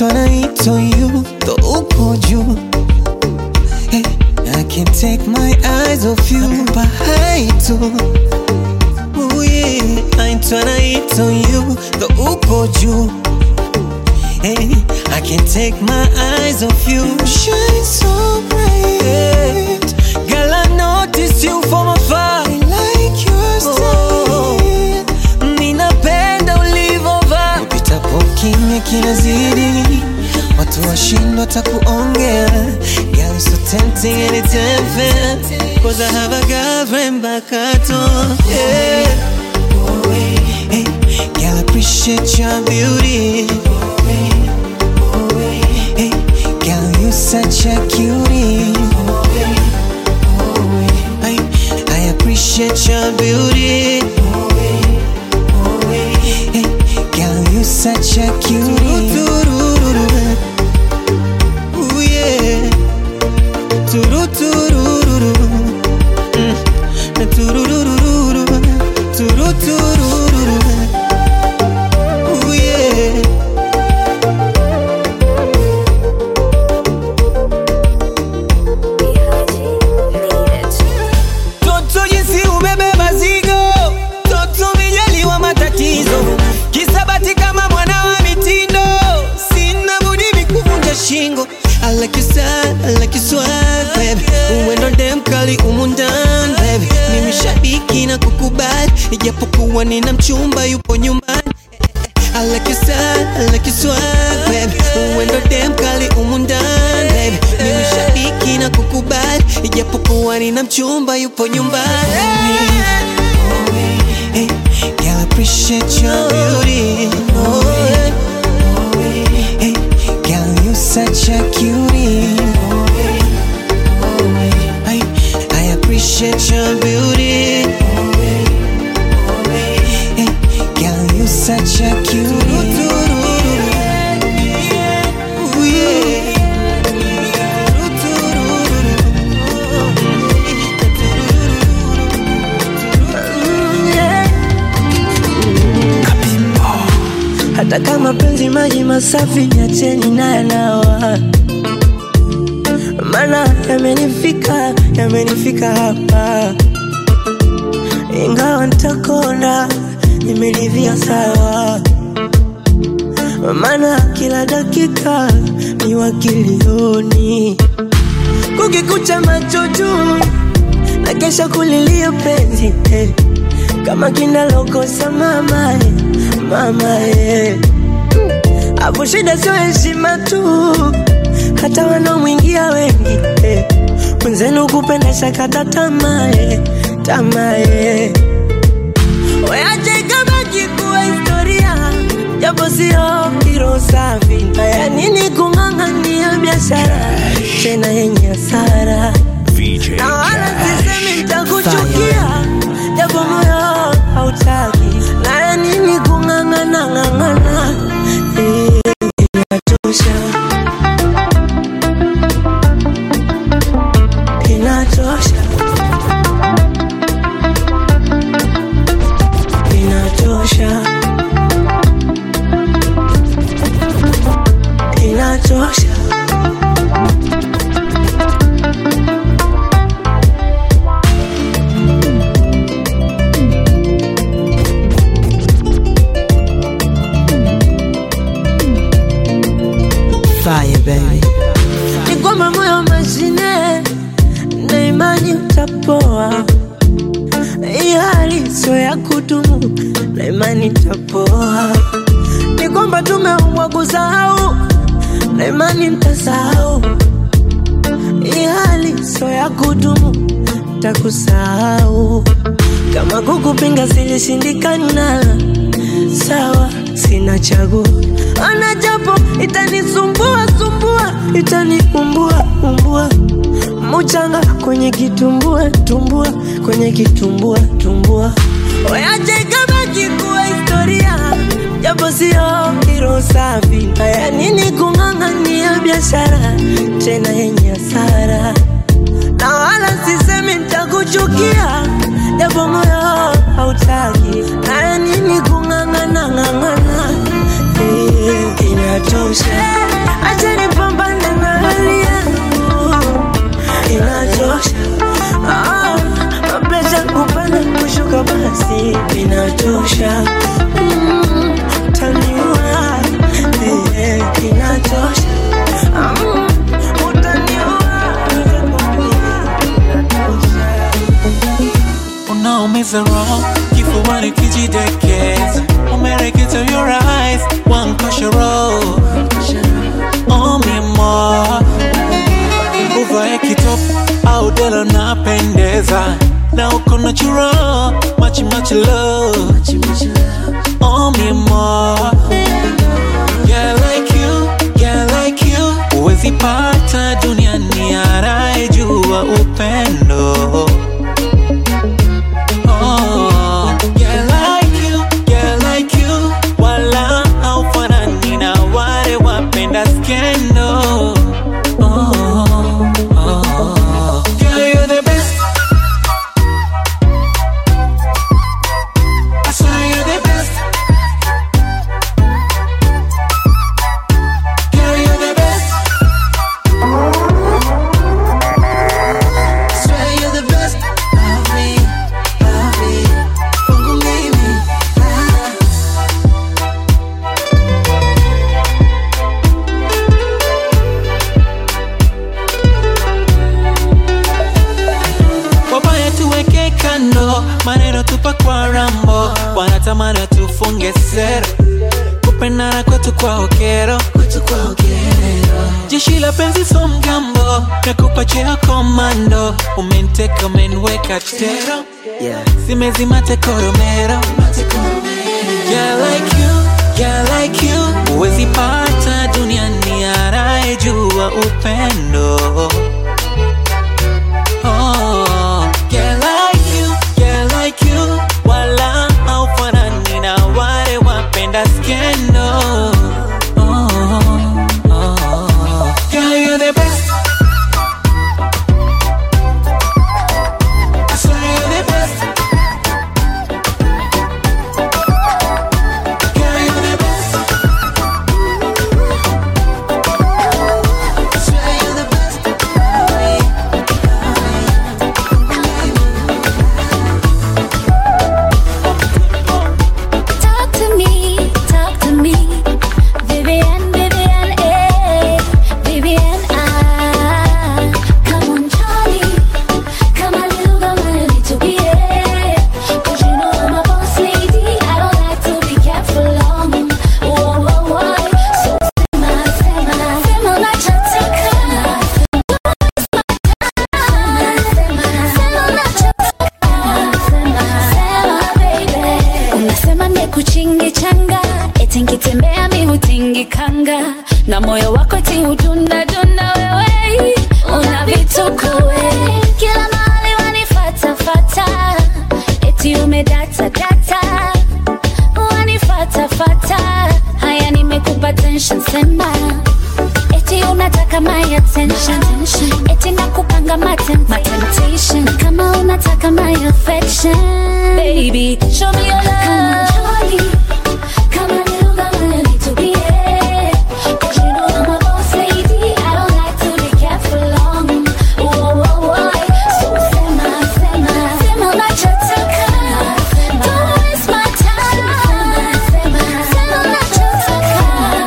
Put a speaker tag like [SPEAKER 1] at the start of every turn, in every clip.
[SPEAKER 1] naitwa naitwa you the uko juu hey, I can't take my eyes off you nakupa hai tu Ooh, yeah. naitwa naitwa you the uko juu Hey, I can't take my eyes off you. Shine so bright. Girl, I notice you from afar. I like your style. Ninapenda ulivovaa. Upitapo kimya kinazidi. Watu washindwa takuongea. Girl, you're so tempting and it's unfair. Cause I have a girlfriend back at home. Yeah. Hey, girl, I appreciate your beauty. Hey, girl, you such a cutie. I, I appreciate your beauty. Hey, girl, you such a cutie. Ooh, yeah. Tururururu. Mm. Tururururu. Tururururu. Ooh, yeah. Toto jinsi ubebe mazigo, toto mijaliwa matatizo, kisabati kama mwana wa mitindo, sina budi mikuvunja shingo. I like your style, I like your swag, baby. Uwendo dem kali umu ndani, baby. Mimi shabiki na kukubali, ijapokuwa nina mchumba yupo nyumbani. I like your style, I like your swag, baby. Uwendo dem kali umu ndani, baby. Mimi shabiki na kukubali, ijapokuwa nina mchumba yupo nyumbani. Hey, girl, I appreciate your beauty. Oh, yeah. Hey, girl, you such a cutie. I, I appreciate your beauty. Hey, girl, you such a cutie. Ooh, yeah.
[SPEAKER 2] hata kama penzi maji masafi niacheni naye nawa mana yamenifika yamenifika hapa ingawa ntakona nimeridhia sawa mana kila dakika ni wakilioni kukikucha macho juu na kesha kulilia penzi eh. kama kinalokosa mama eh, mama eh. Hapo shida sio heshima tu, hata wanaomwingia wengi eh. Mwenzenu kupenda shakata tamaa eh, tamaa eh. Weache ikabaki kuwa historia, japo sio hilo safi. Haya nini kung'ang'ania biashara tena yenye hasara
[SPEAKER 3] VJ
[SPEAKER 2] na wala
[SPEAKER 3] Cash.
[SPEAKER 2] sisemi nitakuchukia, japo moyo hautaki. Na ya nini kung'ang'ana ng'ang'ana, eh, inatosha, inatosha, inatosha, inatosha.
[SPEAKER 4] Fire baby.
[SPEAKER 2] ni kwamba moyo mashine na imani utapoa. Hii hali sio ya kudumu na imani itapoa. Ni kwamba tumeumbwa kusahau na imani nitasahau. Hii hali sio ya kudumu, takusahau. Kama kukupinga silishindikana, sawa, sina chaguo. Ana japo itanisumbua sumbua, itaniumbua umbua, muchanga kwenye kitumbua tumbua, kwenye kitumbua tumbua. Oyaje ikabaki kuwa historia, japo sio hilo safi. Haya nini kung'ang'ania biashara tena yenye hasara na wala sisemi nitakuchukia, japo moyo hautaki. Haya nini kung'ang'ana ng'ang'ana, eh, inatosha,
[SPEAKER 3] is wrong kifuani kijidekeza umereketa your eyes one koshoro omimo uvae kitop au delo napendeza na uko natural machi machi love omimo yeah like you yeah like you uwezi pata duniani anayejua upendo Oh, yeah, like you, yeah, like you. Wala haufanani na wale wapenda skendo. Oh, oh. Girl, you're the best. I swear you're the best. Girl, you're the best. I swear you're the best of me, of me. Kwangu mimi, ah. wabaya tuweke kando, maneno tupa kwa rambo, wanatamani tufunge sero, kupendana kwetu kwa okero, jeshi la penzi so mgambo, nakupa cheo komando, umenteka umeniweka tero, simezima tekoromero, yeah like you, yeah like you, uwezi pata duniani anayejua upendo Oh, yeah, like you, yeah, like you. Wala haufanani na wale wapenda skendo. Oh, oh, girl, you're the best. I swear you're the best. Girl, you're the best. I swear you're the best.
[SPEAKER 4] Talk to me, talk to me. Vivian, Vivian, eh. Vivian, ah. Come on, Charlie. Come a little, come a little bit, eh. 'Cause you know I'm a boss lady. I don't like to be kept for long. Whoa, whoa, whoa. So sema, sema, sema unachotaka. Sema, sema unachotaka. Sema, sema, baby. Unasema nikuchingi changa eti nkitembea mi hutingi kanga na moyo wako ti hudunda dunda wewe una vituko we kila mahali wanifatafata eti umedata data wanifatafata haya nimekupa tension sema eti unataka my attention eti nakupanga matem my temptation kama unataka my affection baby show me your love come on little come a little bit yeah. 'Cause you know I'm a boss lady I don't like to be kept for long whoa, whoa, whoa. so sema sema sema unachotaka don't waste my time sema unachotaka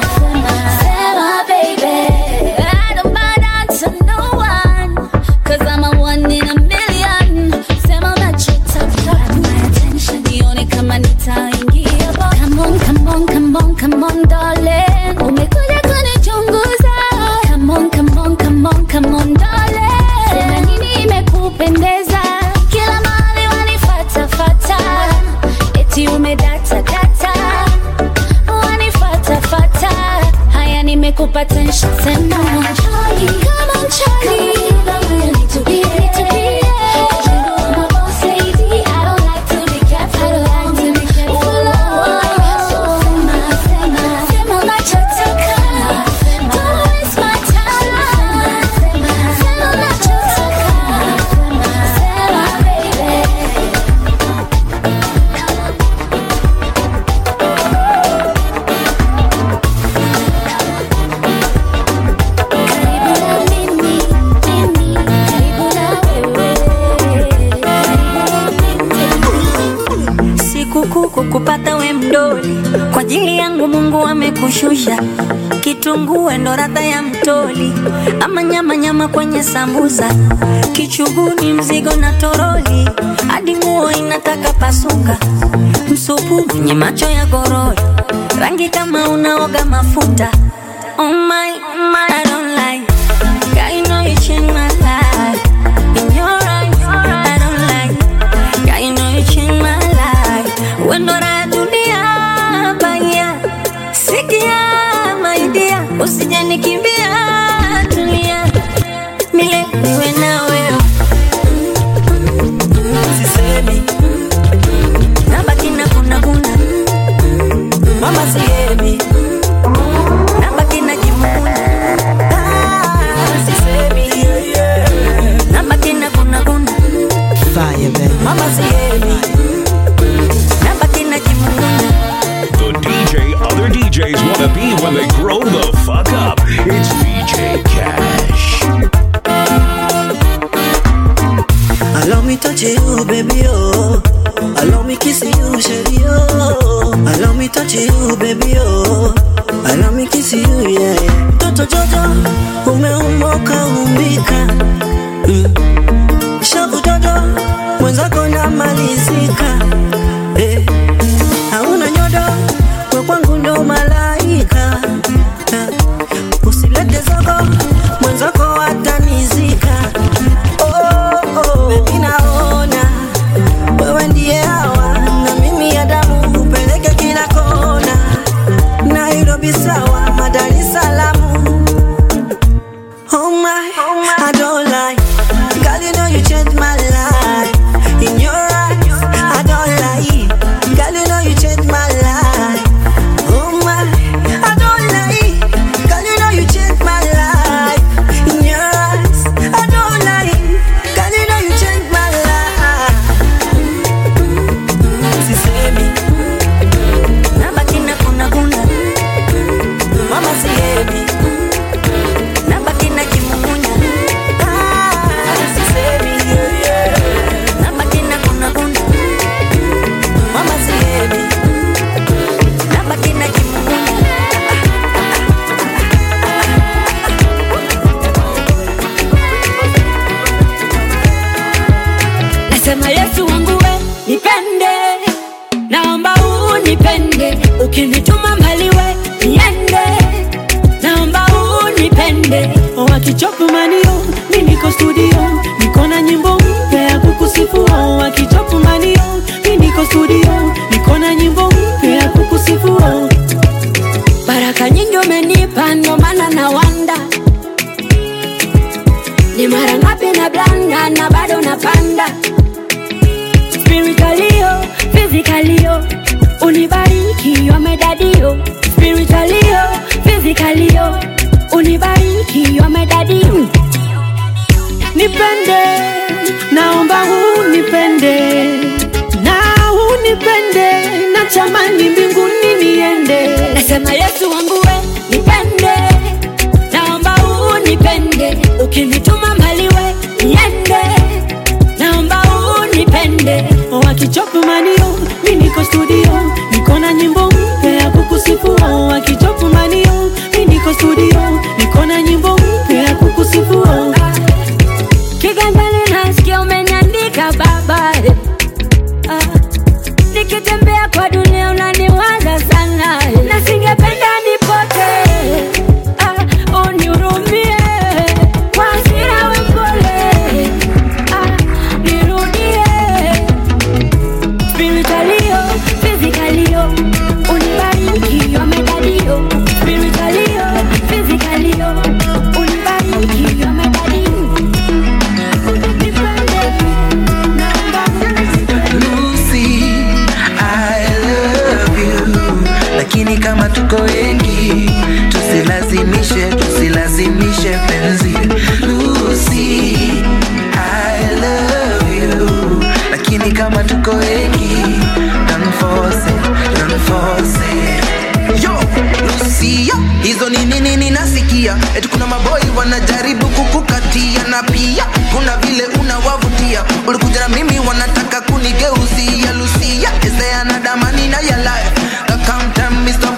[SPEAKER 4] sema baby I don't bow down to no one Cause I'm a one in a million Sema unachotaka my attention Nione kama nitaingia bo Come on, come on, come on, come on darling Umekuja kunichunguza Come on, come on, come on, come on darling Sema nini imekupendeza Kila mahali wanifatafata Eti umedata data wanifatafata haya nimekupa tension sema Come on, Charlie. You need to be, need to be, yeah. 'Cause you know I'm a boss lady. I don't like to be kept for long. Ooh, so sema, sema, sema unachotaka. Don't waste my time. Sema unachotaka. Sema, baby. Karibu na mimi,
[SPEAKER 2] Mungu Mungu amekushusha kitungue ndo radha ya mtoli ama nyama nyama kwenye sambusa kichuguni mzigo na toroli hadi nguo inataka pasuka msupu mwenye macho ya gorori rangi kama unaoga mafuta oh my, oh my, I don't like God, you know you changed my life in your eyes I don't like God, you know you changed my life when ya dunia baya sikia maidia usije nikimbia tulia mile niwe na wewe sisemi nabaki na kuna kuna mama sihemi nabaki na jimuna Ah, sisemi nabaki na kuna kuna
[SPEAKER 1] Fire, baby.
[SPEAKER 2] mama sihemi nabaki na jimuna
[SPEAKER 5] The DJ other DJs want to be when they grow the fuck up. It's DJ Cash.
[SPEAKER 6] Allow me touch you, baby, oh. Allow me kiss you, sherry, oh. Allow me touch you, baby, oh. Allow me kiss you, yeah, yeah. Toto Jojo, umeumoka umbika. Mm. Shavu Jojo, mwenzako namalizika. Eh. Hauna nyodo, we kwangu ndo malaika. Eh. Usilete zogo, mwenzako atanizika. Oh, oh, baby naona wewe ndiye hawa na mimi ya damu upeleke kila kona Nairobi sawa Dar es Salaam Oh my, I don't lie Girl you know you changed my life In your eyes, I don't lie Girl you know you changed my life Oh my, I don't lie Girl you know you changed my life In your eyes, I don't lie Girl you know you changed my life
[SPEAKER 2] sisemi nabaki na kuna kuna mama sihemi nabaki na kimumunya Ah, sisemi nabaki na kuna kuna mama sihemi nabaki na kimumunya
[SPEAKER 7] nasema yesu wangu we nipende naomba unipende ukinituma mbali we niende naomba unipende wakichopu manio mi niko studio niko na nyimbo mpya ya kukusifu wakichopu manio mi niko studio niko na nyimbo mpya ya kukusifu baraka nyingi umenipa ndo maana na wanda ni mara ngapi na blanda na bado napanda spiritualio physicalio unibariki wamedadio spiritualio physicalio unibariki wamedadio nipende naomba unipende na unipende na chamani mbinguni niende nasema yesu wangu we nipende naomba unipende ukinituma mbali we niende naomba unipende wakichopu manio mi niko studio niko na nyimbo mpya ya kukusifu wakichopu manio mi niko studio niko na nyimbo mpya ya kukusifu kiganjani nasikia umeniandika baba ah. nikitembea kwa dunia unaniwaza sana na singependa nipote ah, unihurumie kwa hasira we mpole ah, nirudie spiritualio physicalio unibariki wamedadio spiritualio physicalio unibariki wamedadio nipende naomba
[SPEAKER 8] Lucy, I love you. Lakini kama tuko wengi, tusilazimishe, tusilazimishe penzi. Lucy, I love you. Lakini kama tuko wengi, don't force it, don't force it. Yo, Lucy, yo, hizo ni nini ninasikia? Eti kuna maboi wanajaribu kukukatia na pia kuna vile unawavutia. Ulikuja na mimi wanataka kunigeuzia Lucia, is there another man in your life? Now come tell me stop wasting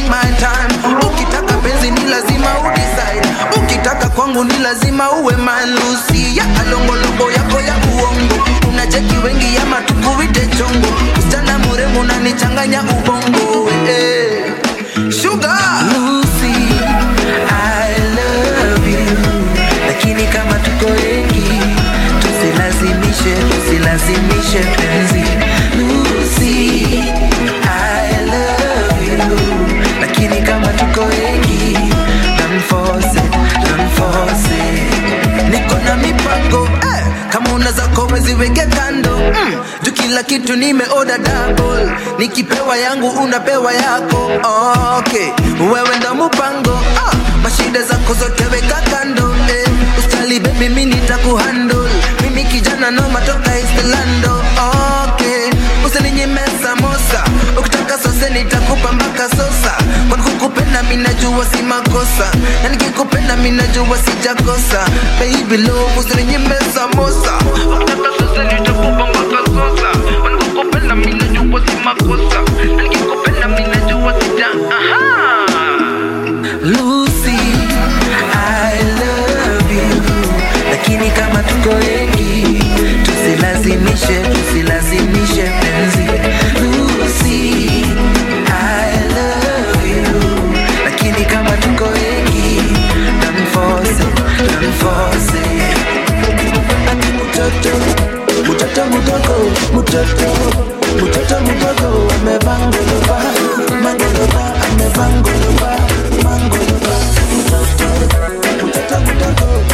[SPEAKER 8] wasting my time ukitaka penzi ni lazima udecide ukitaka kwangu ni lazima uwe malusi ya alongolongo yako ya uongo unacheki wengi ya matukuwite chongo msichana muremu unanichanganya ubongo eh. Sugar Lucy, I love you lakini kama tuko wengi tusilazimishe tusilazimishe penzi Lucy, I love you lakini kama tuko wengi don't force it, don't force it. niko na mipango eh, kama unaweza koweziweke kando mm, juu kila kitu nimeoda double nikipewa yangu unapewa yako okay wewe ndo mpango ah, mashida zako zote weka kando eh, ustali baby mimi nitakuhandle mimi kijana no matoka istelando okay usininyime samosa ukitaka sose nitakupa mpaka sosa kwani kukupenda mimi najua si makosa na nikikupenda mimi najua sijakosa baby love usininyime samosa ukitaka sose nitakupa mpaka sosa kwani kukupenda mimi najua si makosa na nikikupenda mimi najua sija aha Lucy, I love you lakini kama tuko wengi tusilazimishe tusilazimishe penzi Lucy, I love you lakini kama tuko wengi don't force it, don't force it. Ati mtoto mtoto mdogo mtoto mtoto mdogo amebangoloba mangoloba amebangoloba mangoloba mtoto mtoto mdogo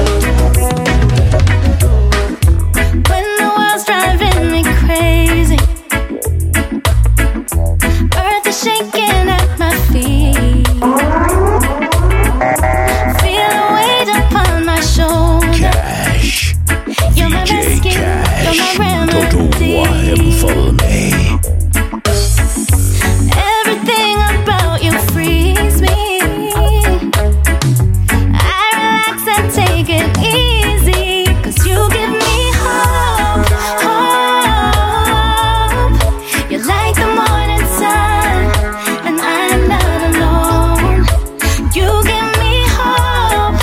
[SPEAKER 4] When the world's driving me crazy, earth is shaking at my feet. Feel the weight upon my shoulder.
[SPEAKER 5] Cash.
[SPEAKER 4] You're my
[SPEAKER 5] DJ
[SPEAKER 4] rescue, you're my
[SPEAKER 5] Cash. Toto
[SPEAKER 4] remedy.
[SPEAKER 5] Wahemfalme.
[SPEAKER 4] Everything about you frees me. I relax and take it easy. Cause you give me hope, hope. You're like the morning sun, and I'm not alone. You give me hope,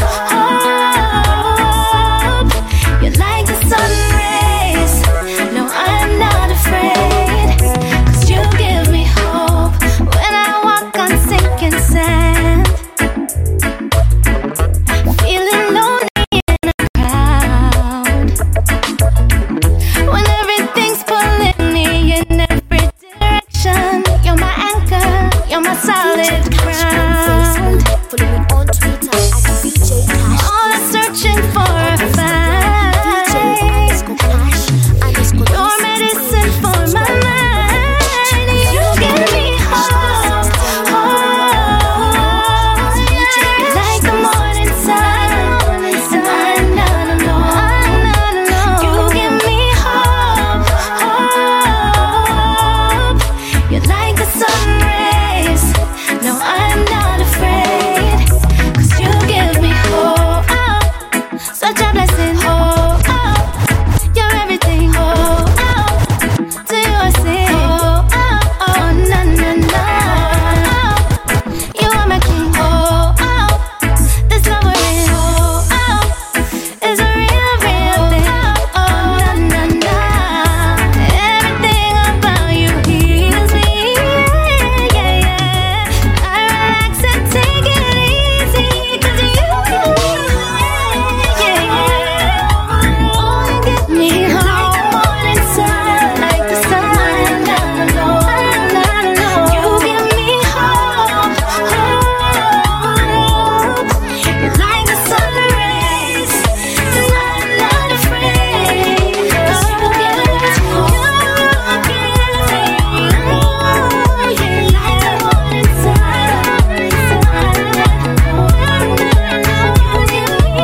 [SPEAKER 4] hope. You're like the sun rays. No, I'm not afraid. Cause you give me hope when I walk on sinking sand. Feeling lonely in a crowd. When everything's pulling me in every direction. You're my anchor, you're my solid ground.
[SPEAKER 9] Follow me on Twitter at DJ Cash.
[SPEAKER 4] All I'm searching for a
[SPEAKER 9] DJ
[SPEAKER 4] find.
[SPEAKER 9] underscore Cash underscore
[SPEAKER 4] Your medicine for my mind. You give me hope. hope. You're like the morning sun, and I'm not alone. You give me hope. hope. You're like the sun rays. No, I'm not afraid. 'Cause you give me hope. Such a blessing. Hope. You're everything. Oh, oh. To you I sing. Oh, oh, oh, na na na. You are my king. Oh, oh. This love we're in. Oh, oh. Is a real, real thing. Oh, na na na. Everything about you heals me. Yeah, yeah, yeah. I relax and take it easy. 'Cause you, yeah, yeah. Oh, you get me like the morning sun, like the sun. I'm not alone, I'm not alone. You give me hope, hope. You're like the sun rays, and I'm not afraid. 'Cause you give me hope, you give me hope. You're like the morning sun, you give me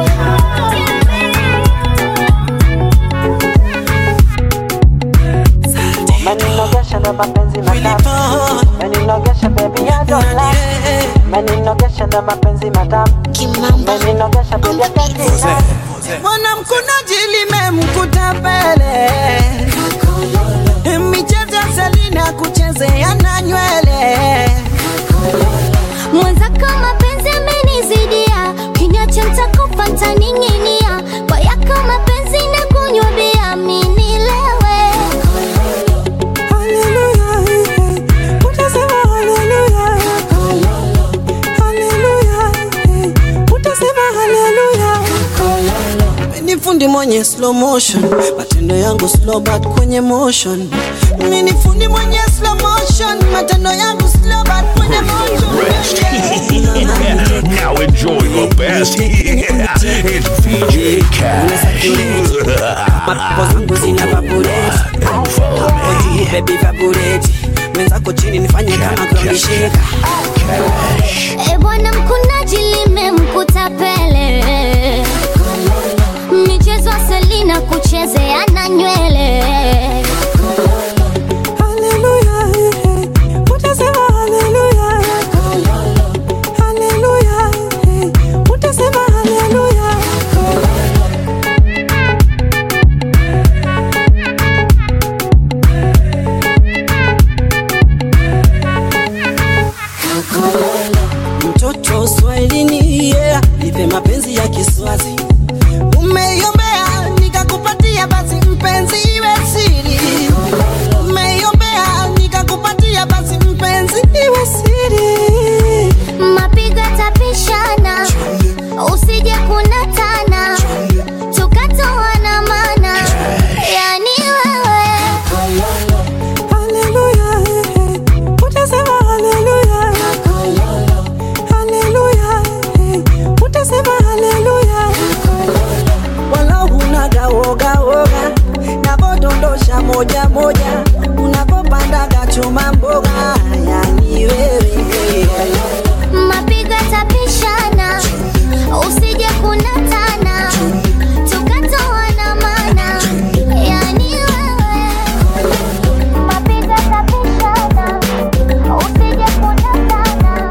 [SPEAKER 10] Meninogesha na mapenzi matamu Meninogesha baby ya dola Meninogesha na mapenzi matamu Meninogesha baby ya katina
[SPEAKER 11] mwanamkunaji limemkuta pele michezo ya selina kuchezea na nywele
[SPEAKER 9] mwenzako mapenzi amenizidia kinyacha ntakufa ntaning'inia kwa yako mapenzi na kunywa bia minilewe
[SPEAKER 6] ni fundi mwenye slow motion matendo yangu slow but kwenye motion mi ni fundi mwenye slow motion matendo yangu slow but kwenye motion
[SPEAKER 5] now enjoy the best. it's VJ Cash.
[SPEAKER 6] mapo zangu zina vaporate hapo juu baby vaporate mwenzako chini nifanye kama kambishika
[SPEAKER 9] E bwana mkunaji limemkuta pele michezo selina kuchezea na nywele
[SPEAKER 6] mtoto swahilini yeah. nipe mapenzi ya kiswazi umeiombea nikakupatia basi mpenzi iwe siri umeiombea nikakupatia basi mpenzi iwe siri
[SPEAKER 9] mapigo tapishana usije kunatana tukatoana mana yani wewe
[SPEAKER 6] wala hunaga woga woga navodondosha moja moja unavopandaga chuma mboga yani wewe
[SPEAKER 9] mapigo tapishana usije kunatana tukatoana mana yani wewe mapigo tapishana usije kunatana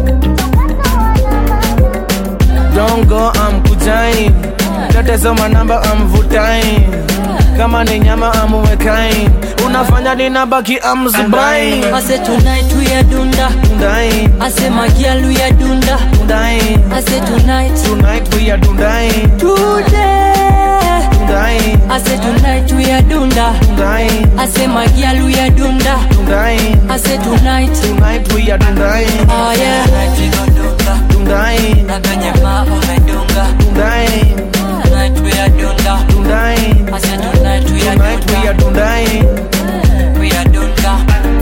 [SPEAKER 12] Don't go, I'm kujain Tatesoma namba, I'm vutain Kama ni nyama, I'm wekain Unafanya ninabaki, I'm zubain
[SPEAKER 13] I say tonight we are dunda.
[SPEAKER 12] Dundain,
[SPEAKER 13] I say my girl we are dunda.
[SPEAKER 12] dundain
[SPEAKER 13] I say tonight.
[SPEAKER 12] Tonight we are dundain
[SPEAKER 13] Today.
[SPEAKER 12] Dundain,
[SPEAKER 13] I say tonight we are dunda.
[SPEAKER 12] dundain
[SPEAKER 13] I say my girl we are dunda.
[SPEAKER 12] Dundain,
[SPEAKER 13] I say tonight.
[SPEAKER 12] tonight we are dundain
[SPEAKER 13] Oh yeah. Tonight we gon' dunga.
[SPEAKER 12] Dundain,
[SPEAKER 13] Na kwenye maa umedunga.
[SPEAKER 12] dundain
[SPEAKER 13] Tonight we are dunda.
[SPEAKER 12] Dundain,
[SPEAKER 13] I say tonight we are
[SPEAKER 12] tonight we are
[SPEAKER 13] dunda.
[SPEAKER 12] dundain
[SPEAKER 13] We are dunda.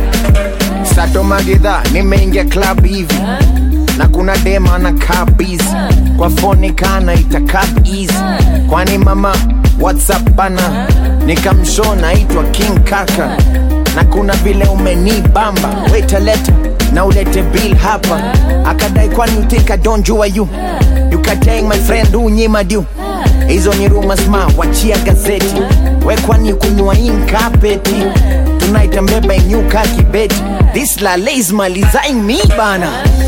[SPEAKER 14] sato magedha nimeingia club hivi na kuna dema na kabizi kwa foni kana itakap easy kwani mama whatsapp bana nikamsho naitwa king kaka na kuna vile umenibamba wetaleta na ulete bill hapa akadai kwani you think I don't jua you you can tell my friend unyima du hizo ni rumors ma wachia gazeti we kwani kunywa inkapeti tunaitambeba inyuka kibeti this lale is malizaing me bana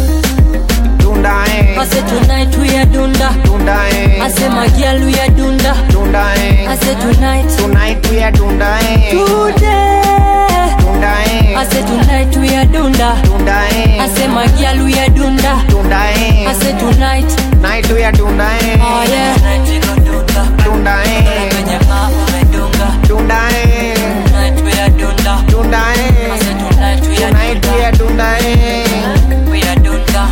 [SPEAKER 14] tundae
[SPEAKER 13] I say tonight we are dunda.
[SPEAKER 14] tundae
[SPEAKER 13] I say my girl we are dunda.
[SPEAKER 14] tundae
[SPEAKER 13] I say tonight.
[SPEAKER 14] tonight we are tundae
[SPEAKER 13] Today.
[SPEAKER 14] tundae
[SPEAKER 13] I say tonight we are dunda.
[SPEAKER 14] tundae
[SPEAKER 13] I say my girl we are dunda.
[SPEAKER 14] tundae
[SPEAKER 13] I say tonight.
[SPEAKER 14] night we are tundae
[SPEAKER 13] Oh yeah. Tonight we gon' dunda.
[SPEAKER 14] tundae
[SPEAKER 13] Kwenye maa umedunga.
[SPEAKER 14] tundae
[SPEAKER 13] Tonight we are dunda. I
[SPEAKER 14] tundae
[SPEAKER 13] say tonight we are
[SPEAKER 14] tonight we
[SPEAKER 13] dunda.
[SPEAKER 14] are tundae
[SPEAKER 13] We are dunda.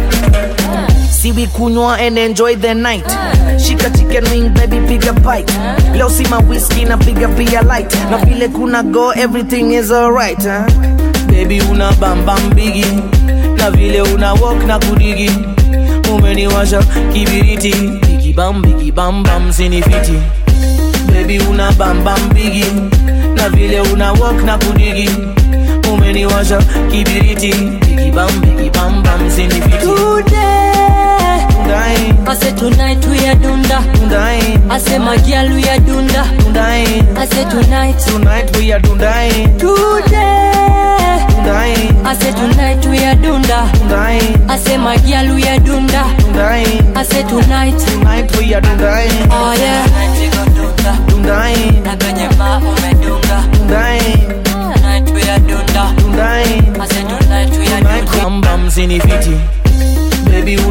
[SPEAKER 12] See we kunywa and enjoy the night shika chicken wing baby piga bite leo si ma whiskey na piga pia light na vile kuna go everything is alright huh? baby una bam bam bigi na vile una walk na kudigi umeniwasha kibiriti bigi bam bigi bam bam sinifiti baby una bam bam bigi na vile una walk na kudigi umeniwasha kibiriti bigi bam bigi bam bam sinifiti
[SPEAKER 13] Today.
[SPEAKER 12] Tundain,
[SPEAKER 13] I say tonight we are dunda.
[SPEAKER 12] tundain,
[SPEAKER 13] I say my girl we are dunda.
[SPEAKER 12] tundain.
[SPEAKER 13] I say tonight.
[SPEAKER 12] Tonight we are dundain,
[SPEAKER 13] Today.
[SPEAKER 12] dundain,
[SPEAKER 13] I say tonight we are dunda.
[SPEAKER 12] dundain,
[SPEAKER 13] I say my girl we are dunda.
[SPEAKER 12] dundain.
[SPEAKER 13] I say tonight.
[SPEAKER 12] Tonight we are dundain,
[SPEAKER 13] Oh yeah. Tonight we gon' dunda.
[SPEAKER 12] dundain,
[SPEAKER 13] Na kwenye maa umedunga.
[SPEAKER 12] dundain,
[SPEAKER 13] Tonight we are dunda.
[SPEAKER 12] dundain.
[SPEAKER 13] I say tonight we are
[SPEAKER 12] Tonight
[SPEAKER 13] dunda.
[SPEAKER 12] bam bam sinifiti.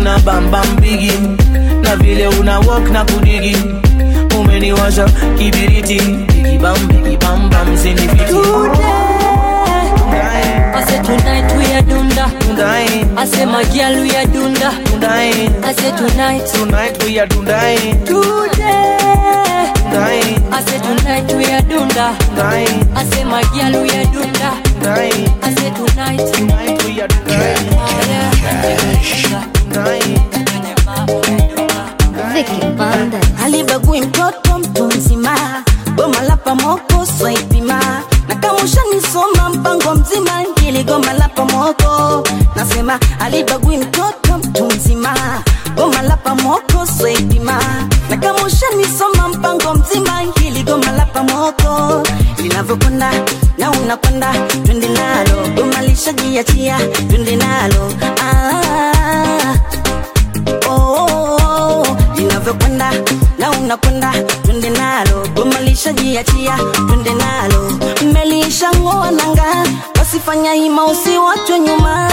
[SPEAKER 12] una bambam bigi na vile una walk na kudigi umeniwasha kibiriti bigi bam bigi bam bam zinifiti
[SPEAKER 13] I say tonight we are dunda. I say my girl we are dunda. I say tonight.
[SPEAKER 12] Tonight we are dunda.
[SPEAKER 13] Today. I say tonight we are dunda. I say my girl we are dunda. I say tonight.
[SPEAKER 12] Tonight we are
[SPEAKER 15] alibagui mtoto mtu mzima goma la pamoko swaipima na kama ushanisoma mpango mzima hili goma la pamoko nasema alibagui mtoto mtu mzima goma la pamoko swaipima na kama ushanisoma mpango mzima hili goma la pamoko linavyokwenda na unakwenda twende nalo goma lishajiachia twende nalo ah, oh, oh, oh, linavyokwenda na unakwenda twende nalo goma lishajiachia twende nalo mmelishang'oa nanga wasifanya hima usiwachwe nyuma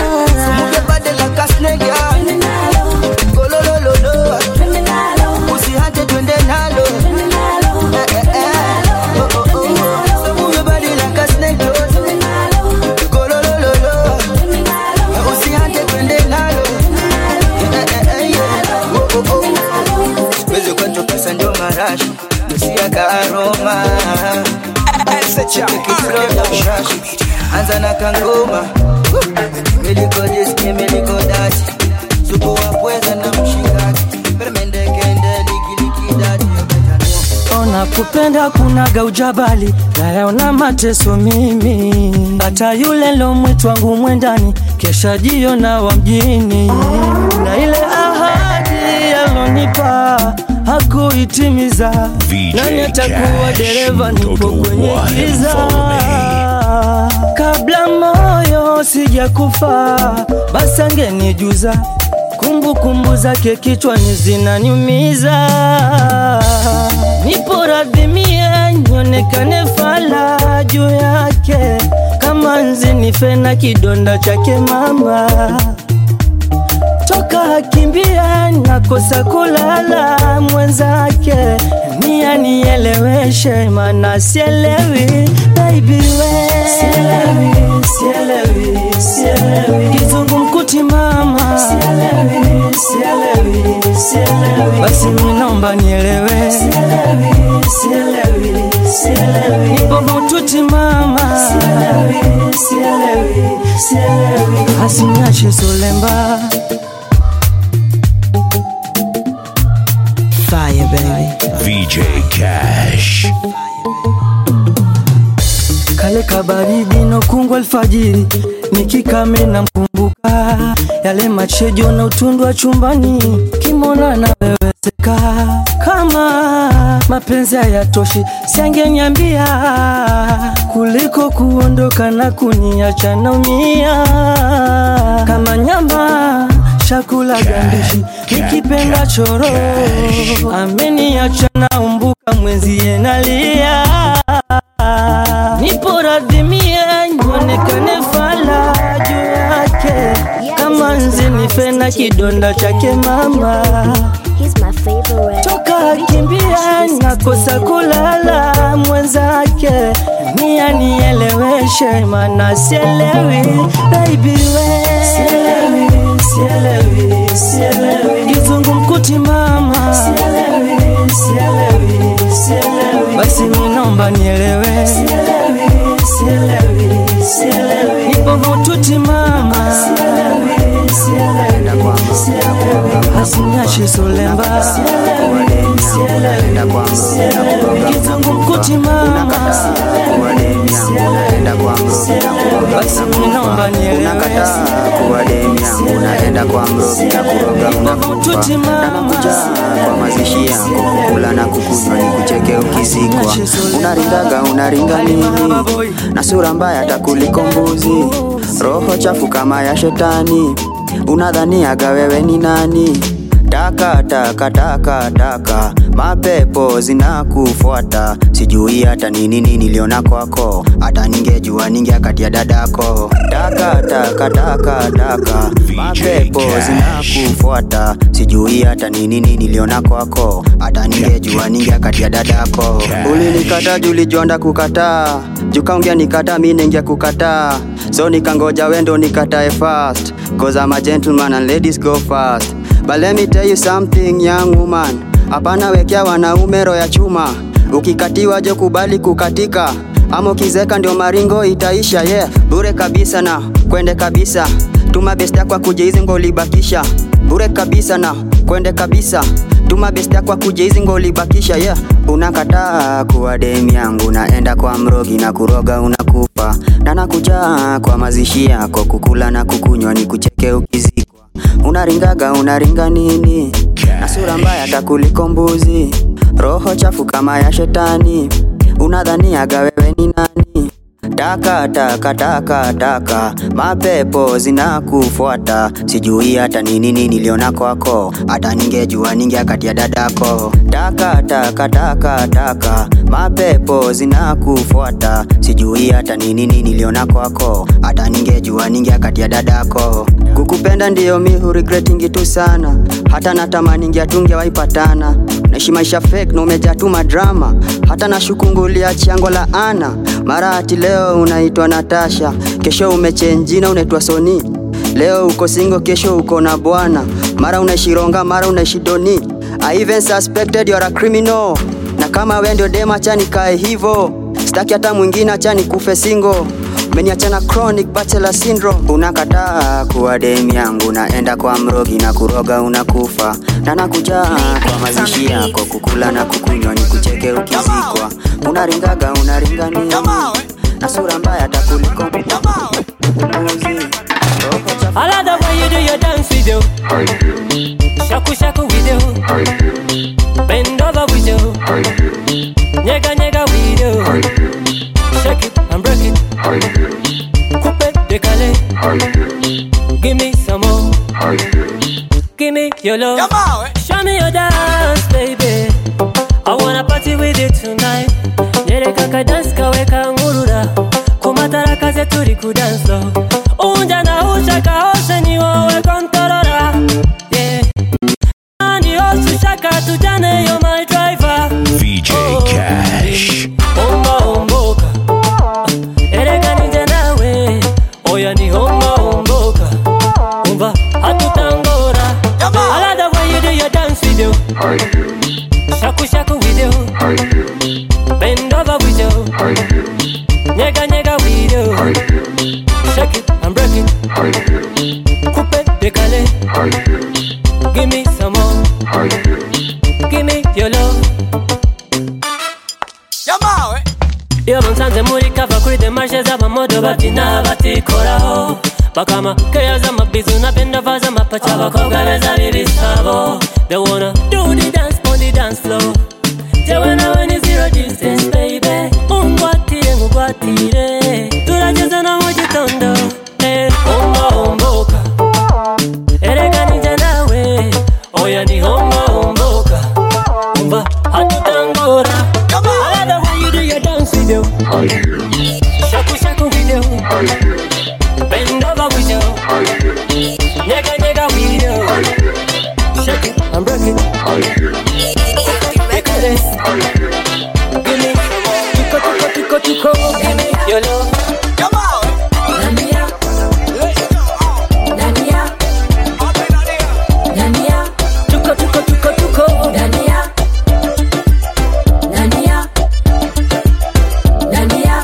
[SPEAKER 15] Twende nalo. Twende nalo.
[SPEAKER 11] usihate twende nalo Eh, eh, eh. Oh, oh, oh. So move your body like a snake, oh. Go, lo, lo, lo, lo. Usihate twende nalo Eh, eh, eh, yeah. Oh, oh, oh. Siwezi kwetu pesa ndio marashi Nusia karoma anza na kangoma miliko diski miliko dati supu wa pweza na mshikaki permendekende likilikidati
[SPEAKER 16] ona kupenda kunaga ujabali nayaona mateso mimi hata yule lomwitu wangu mwendani kesha jiona wa mjini na ile ahadi alonipa hakuitimiza nani atakuwa dereva nipo kwenye giza kabla moyo sijakufa basi angenijuza kumbukumbu zake kichwani zinaniumiza nipo radhi mie nionekane fala juu yake kama nzi nife na kidonda chake mama toka akimbia nakosa kulala mwenzake nia nieleweshe mana sielewi baby we sielewi, sielewi, sielewi. kizungu mkuti mama sielewi, sielewi, sielewi. basi minaomba nielewe sielewi, sielewi, sielewi. nipo mututi mama sielewi, sielewi, sielewi. asiniache solemba
[SPEAKER 11] Fire, baby.
[SPEAKER 5] VJ Cash.
[SPEAKER 16] kale kabaridi nokungwa alfajiri nikikame na mkumbuka yale machejo na utundu wa chumbani kimona na weweseka kama mapenzi hayatoshi siangenyambia kuliko kuondoka na kuniacha naumia kama nyama chakula gandishi nikipenda choro ameniacha naumbuka mwenzie nalia nipo radhi mie nionekane fala juu yake kama nzi nife na kidonda chake mama toka akimbia nakosa kulala mwenzake nia nieleweshe mana sielewi baby we sielewi, sielewi, sielewi. kizungu mkuti mama sielewi, sielewi, sielewi. basi minaomba nielewe sielewi, sielewi, sielewi. nipo mututi mama sielewi, sielewi, sielewi. asiniache solemba sielewi, sielewi, sielewi. kizungu mkuti mama sielewi, sielewi. basi minaomba nielewe
[SPEAKER 17] kuwa demu yangu unaenda kwa mrogi na kuroga unakufa nakuja kwa mazishi yako kula na kukunywa ni kucheke ukizikwa unaringaga unaringa nini na sura mbaya takuliko mbuzi roho chafu kama ya shetani unadhaniaga wewe ni nani taka taka taka taka mapepo zinakufuata sijui hata ni nini niliona kwako hata ningejua ningeakatia dadako taka taka taka taka mapepo zinakufuata sijui hata ni nini niliona kwako hata ningejua ningeakatia dadako ulinikata julijonda kukataa jukaongea nikata mi ningia kukataa so nikangoja wendo nikatae fast cause I'm a gentleman and ladies go fast But let me tell you something young woman hapana wekea wanaume roho ya chuma ukikatiwa jo kubali kukatika ama ukizeka ndio maringo itaisha yeah bure kabisa na kwende kabisa tuma best yako akuje hizi ngolibakisha bure kabisa na kwende kabisa tuma best yako akuje hizi ngolibakisha yeah unakataa kuwa dem yangu naenda kwa mrogi na kuroga unakufa na nakujaa kwa mazishi yako kukula na kukunywa ni kucheke ukizikwa unaringaga unaringa nini na sura mbaya hata kuliko mbuzi roho chafu kama ya shetani unadhaniaga wewe ni nani taka taka taka taka mapepo zinakufuata sijui hata ni nini niliona kwako hata ningejua ningeakatia dadako taka taka taka taka mapepo zinakufuata sijui hata ni nini niliona kwako hata ningejua ningeakatia dadako kukupenda ndiyo mi huregretingi tu sana hata natamani ngeatunge waipatana naishi maisha fake na umejatuma drama hata nashukungulia chango la ana mara ati leo unaitwa natasha kesho umechenjina unaitwa soni leo uko singo kesho uko na bwana mara unaishi ronga mara unaishi doni I even suspected you're a criminal na kama we ndio dema acha nikae hivo staki hata mwingine acha nikufe singo umeniachana chronic bachelor syndrome unakataa kuwa dem yangu naenda kwa mrogi na kuroga unakufa na nakujaa kwa mazishi yako kukula na kukunywa ni kucheke ukizikwa unaringaga unaringa nini na sura mbaya hata kuliko
[SPEAKER 13] I love the way you do your dance with you. Shaku shaku with you. Bend over with you. Nyega nyega with you. Shake it and break it. Coupe décalé. Give me some more. Give me your love. Show me your dance, baby. I wanna party with you tonight. Nyereka ka dance kaweka ngurura. Kumatara kaze turi ku dance floor. Unja na ushaka hose ni wowe kontorora. Yeah. Ni hose ushaka tujane you're my driver.
[SPEAKER 5] VJ Cash.
[SPEAKER 13] Omba omboka. Ereka nije nawe. Oya ni omba omboka. Umva hatutangora. I love the way you do your dance with you. Shaku shaku with you. Bend over with you. Nyega nyega with you. Shake it and break it. Coupe décalé. Give me some more. Give me your love. iyo bansanze muri kava kuri demarche z'abamodo babyina batikoraho bakama keya z'amabizu na bendova z'amapaca abakobwa beza b'ibisabo they wanna do the dance on the dance floor jewe nawe ni zero distance baby ungwatire ngugwatire turageze no mu gitondo eh, homba homboka erega nije nawe oya ni homba homboka umva hatutangora I love the way you do your dance with you shaku shaku with you bend over with you nyega nyega with you shake it and break it Make it Give me tuko tuko tuko tuko give me your love Nania Nania Nania tuko tuko tuko tuko Nania Nania Nania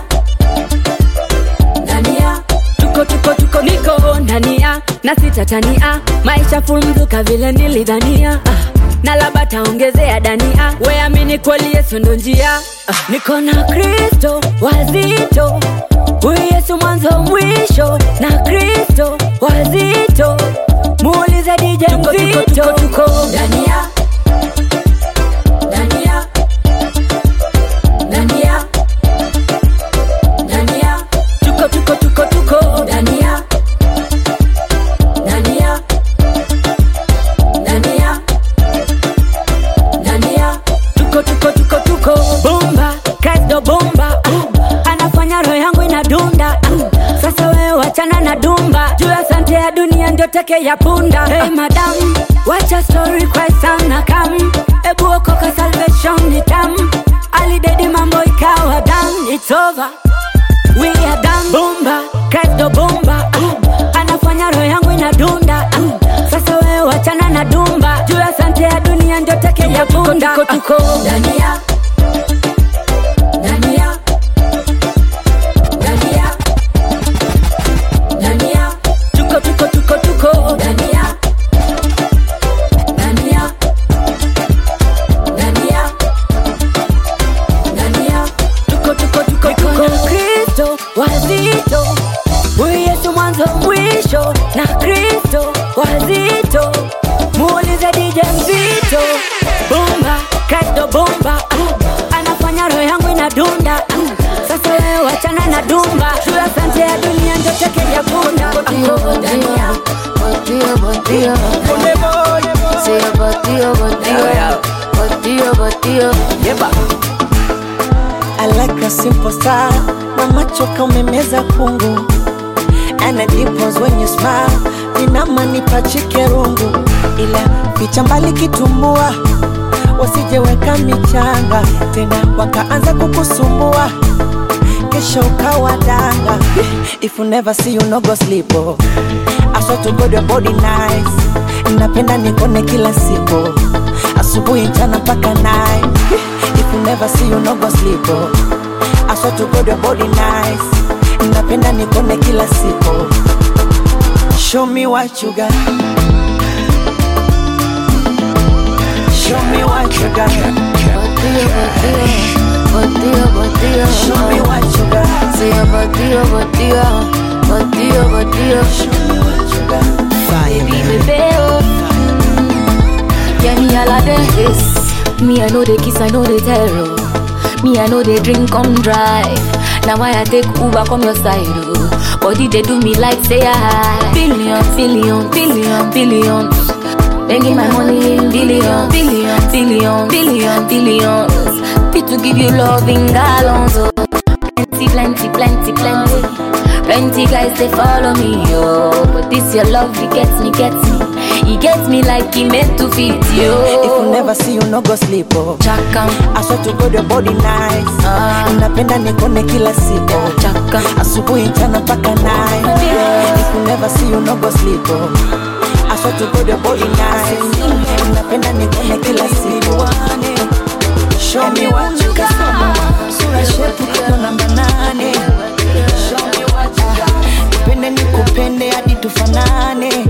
[SPEAKER 13] Nania
[SPEAKER 7] tuko tuko tuko niko ndania na sitatania maisha fulmzuka vile nilidhania ah, na labda taongezea dania weamini kweli yesu ndo njia ah, niko na kristo wazito huyu yesu mwanzo mwisho na kristo wazito muulize dije mzito tuko
[SPEAKER 13] Dania Dania Dania Dania
[SPEAKER 7] tuko tuko tuko tuko
[SPEAKER 13] Dania Dania Dania
[SPEAKER 2] teke ya punda hey madam wacha story kwa sana kam ebu okoka salvation ni tam alidedi mambo ikawa dam it's over we are done bomba kristo bomba uh, anafanya roho yangu inadunda uh, sasa wewe wachana na dumba juu ya sante ya dunia ndio teke ya punda tuko, tuko, tuko. Ndani ya ndani ya ndani ya ndani ya tuko tuko tuko tuko ndani ya ndani ya ndani ya ndani ya tuko tuko tuko tuko na Kristo wazito huyu Yesu mwanzo mwisho na Kristo wazito muulize DJ mzito bomba Kristo bomba uh, anafanya roho yangu inadunda uh, sasa wewe wachana na dumba juu ya sante ya dunia ndio teke ya punda uh, ndani ya
[SPEAKER 18] Botio, botio. Say a botio, botio. Botio, botio.
[SPEAKER 1] I like a simple style Mama choka umemeza kungu And a dimples when you smile Vinama nipachike rungu Ila picha mbali kitumbua Wasijeweka michanga Tena wakaanza kukusumbua Kesho ukawa danga If you never see you no go sleep oh. I swear to God your body nice Napenda nikone kila siku Asubuhi mchana mpaka night If you never see you no go sleep oh. I swear to God your body nice Napenda nikone kila siku Show me what you got Show me what you got
[SPEAKER 18] Botio, botio.
[SPEAKER 1] Show me what you got
[SPEAKER 18] Say a botio, botio. Botio, botio. Show me what you got
[SPEAKER 1] Fire
[SPEAKER 18] Baby, oh. Yeah, me all of this. Me, I know the kiss, I know the terror. Me, I know the drink, come drive. Now why I take Uber, come your side, oh. Body, they do me like say I Billion, billion, billion, billions. Making my money in billion, billion, billion, billion, billions. Fit to give you love in gallons, oh. Plenty, plenty, plenty, plenty. Plenty guys they follow me, yo. But this your love, it gets me, gets me. He gets me like he meant to fit you.
[SPEAKER 1] If you never see you no go sleep oh.
[SPEAKER 18] Chaka.
[SPEAKER 1] I swear to God your body nice
[SPEAKER 18] Ah.
[SPEAKER 1] Napenda nikone kila siku
[SPEAKER 18] Chaka.
[SPEAKER 1] Asubuhi mchana mpaka night If you never see you no go sleep oh. I swear to God your body nice Napenda nikone kila siku Show me what you got Sura shepu kilo namba nane Show me what you got Nipende nikupende hadi tufanane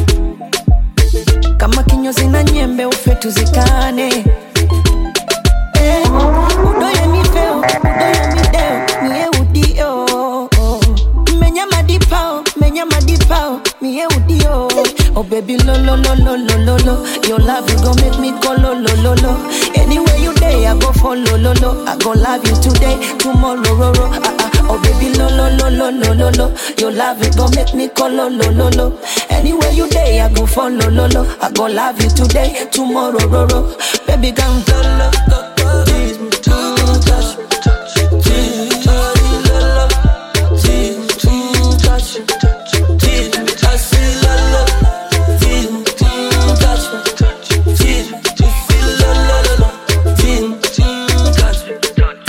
[SPEAKER 1] kama kinyozi na nyembe ufe tuzikane eh, udoye mifeo udoye mideo mie udio menya madipao menya madipao mie udio oh baby lo lo lo lo lo lo lo your love you go make me go lo lo lo lo anywhere you day i go follow lo lo i go love you today tomorrow ro ro ah, ah. Oh baby, lo lo lo lo lo lo lo. Your love it gon' make me call lo lo lo lo. Anywhere you day, I go follow lo lo. I go love you today, tomorrow ro ro. Baby, come lo lo lo lo. Tease me, touch me, touch me, tease me, touch me, lo lo. Tease me, touch me, tease me, touch me, lo lo. Tease me, touch me, tease me, tease me, lo lo lo lo. Tease me, touch me.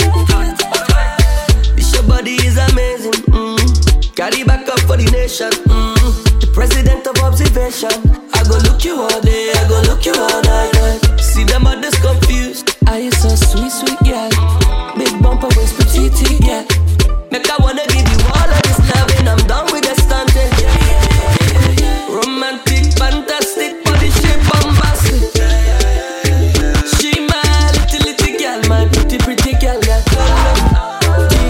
[SPEAKER 19] This your body is amazing. Mm. Carry back up for the nation. Mm. The president of observation. I go look you all day. I go look you all night. night. See them others confused. Are you so sweet, sweet girl? Big bumper waist, petite girl. Make I wanna give you all of this loving. I'm done with the stunting. Romantic, fantastic, body shape bombastic. She my little little girl, my pretty pretty girl. girl.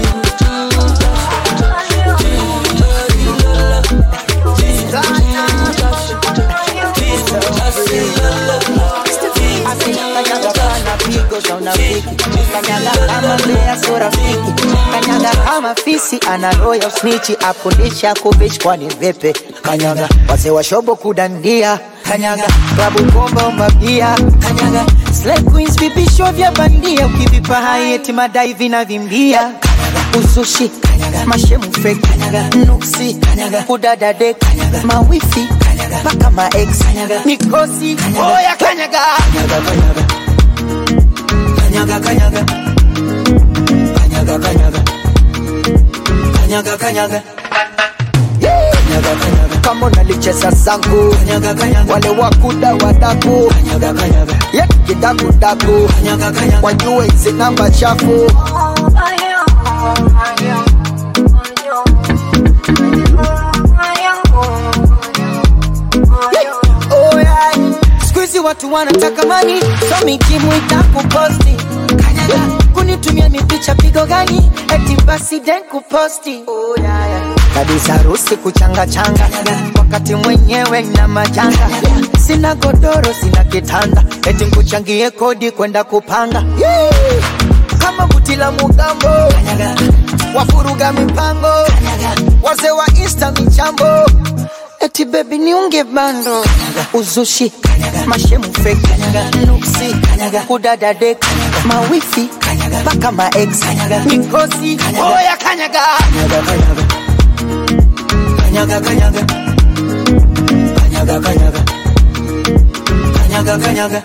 [SPEAKER 11] Kanyaga kana pigo za unafiki, kanyaga kama mbea so rafiki, kanyaga kama fisi ana roho ya usnichi, afundisha kubishi kwani vipi? Kanyaga wazee wa shobo kudandia, kanyaga klabu bomba umabia, kanyaga slay queens vipisho vya bandia, ukivipa hai eti madai vinavimbia, kanyaga usushi, kanyaga mashemu fake, kanyaga nuksi, kanyaga kudadade, kanyaga mawifi, kanyaga mpaka ma ex mikosi oya kanyaga kanyaga kanyaga kanyaga kanyaga kanyaga kanyaga kama unalicheza zangu wale wakuda wadaku ye kidakudaku wajue hizi namba chafu Oh, yeah. Siku hizi watu wanataka mani so mikimu itakuposti kunitumia mipicha pigo gani eti basi den kuposti oh, yeah, yeah. kabisa harusi kuchanga changa wakati mwenyewe na majanga sina godoro sina kitanda eti nkuchangie kodi kwenda kupanga yeah. kama buti la mugambo wafuruga mipango wazee wa insta michambo eti bebi niunge bando uzushi mashemu feki nuksi kudadade mawifi mpaka maex mikosi oya kanyaga kanyaga kanyaga kanyaga kanyaga kanyaga kanyaga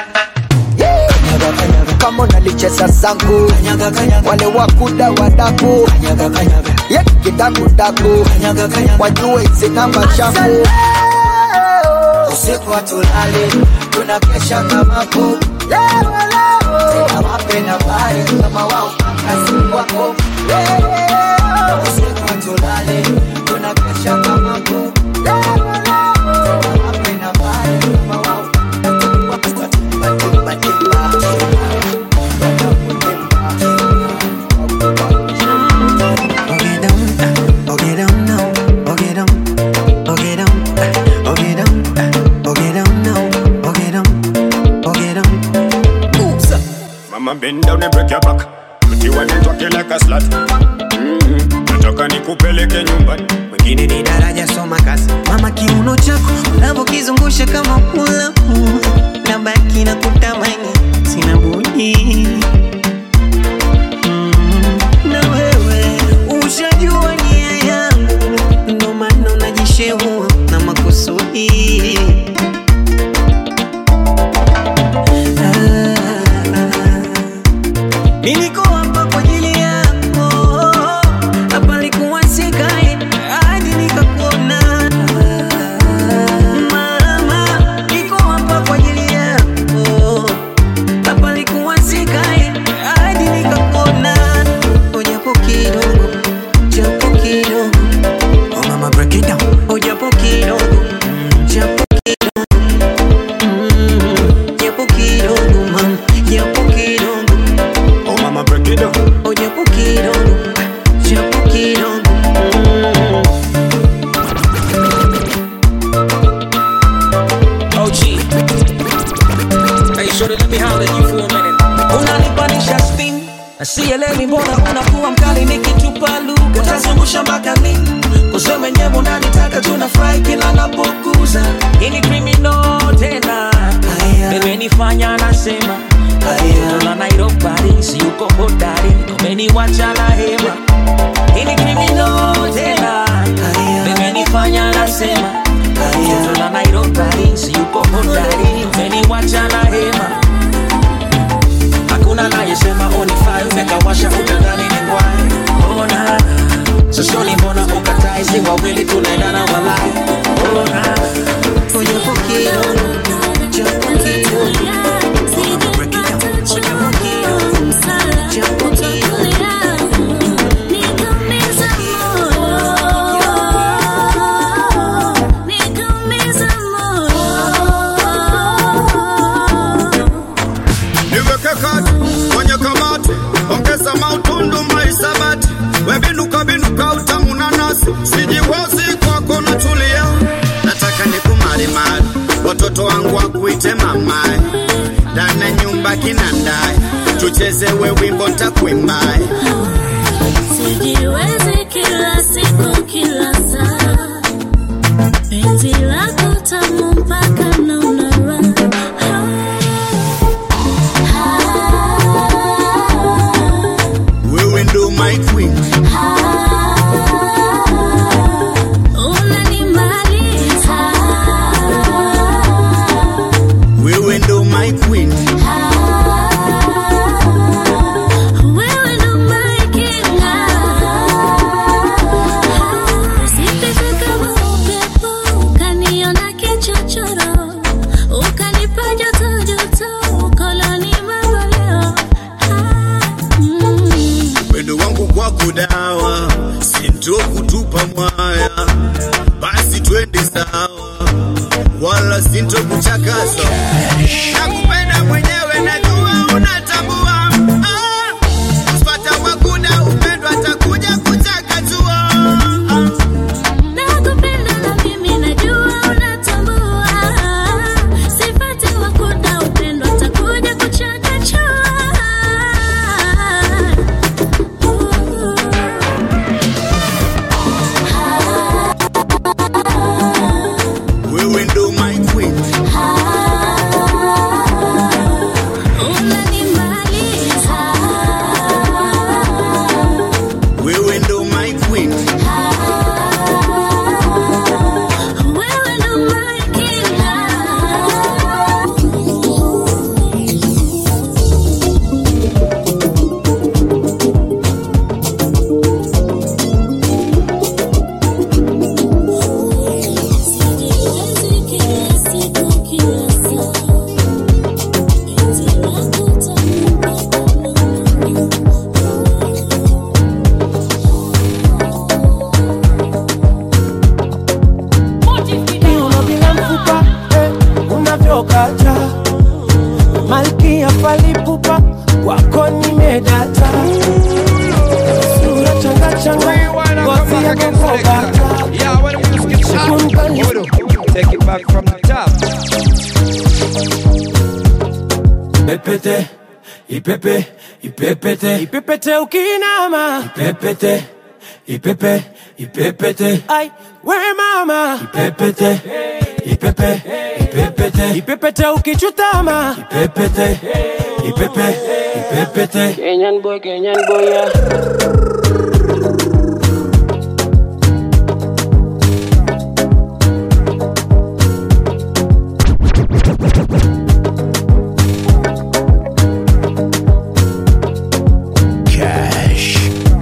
[SPEAKER 11] kama unalicheza zangu wale wakuda wadaku ye kidakudaku wajue hizi namba chafu usiku hatulali tunakesha kama ku tena wape na bari kama wao kazi wako usiku hatulali tunakesha kama ku tena wape na bari kama wao
[SPEAKER 20] Mama bend down and break your back. Mti wanitwake like a slut. Mm-hmm. Nataka nikupeleke nyumbani.
[SPEAKER 1] wengine ni daraja soma kazi mama kiuno chako unavyokizungusha kama ulamu na baki na kutamani sina budi Mm, na wewe ushajua nia yangu ndo maana unajishehua na makusudi Mimi niko hapa kwa ajili yako, hapa likuwa sikai hadi nikakuona. Mama, niko hapa kwa ajili yako, hapa likuwa sikai hadi nikakuona. Oh, japo kidogo, japo kidogo. Oh, mama, break it down. Oh, japo kidogo, japo kidogo. Mm, japo kidogo, mama, japo kidogo.
[SPEAKER 20] Oh mama break it down.
[SPEAKER 1] Oh, japo kidogo, japo kidogo. Mm.
[SPEAKER 21] OG. Hey, shorty, let me holler at you for a minute. Unanipanisha spin sielewi mbona unakuwa mkali nikitupa lugha utazungusha mpaka lini kusema mwenyewe unanitaka tunafurahi kila napokuza ini criminal tena imenifanya nasema tola nairobari si uko hodari umeniwacha na hema ini criminal tena imenifanya nasema tola nairobari si uko hodari umeniwacha na hema hakuna nayesema unifai umekawasha utadhani ni ngwai ona sosioni mbona ukatai si wawili tunaendana walai ona
[SPEAKER 1] Japo kidogo, japo kidogo. Japo kidogo.
[SPEAKER 22] niweke kati kwenye kamati, ongeza mautundu maisabati, webinuka binuka utamu na nasi, sijiwazi kwako natulia, nataka nikumarimari, watoto wangu wakuite mamae, ndani nyumba kinandae, tucheze we wimbo ntakuimbae
[SPEAKER 23] Sijiwezi kila siku kila saa, penzi lako tamu mpaka naona raha.
[SPEAKER 22] wewe ndo my queen
[SPEAKER 23] Unanimaliza
[SPEAKER 16] kiuno bila mfupa eh, unavyokata malkia palipupa wako nimedata sura changa changa ngozi ya kokobata
[SPEAKER 3] Take it back from the top.
[SPEAKER 16] Ipepete, ipepe, ipepete, ipepete ukinama, ipepete, ipepe, ipepete, ai, we mama, ipepete, ipepe, ipepete, ipepete ukichutama, ipepete, ipepe, ipepete.
[SPEAKER 4] Kenyan boy, Kenyan boy, yeah.
[SPEAKER 5] Cash.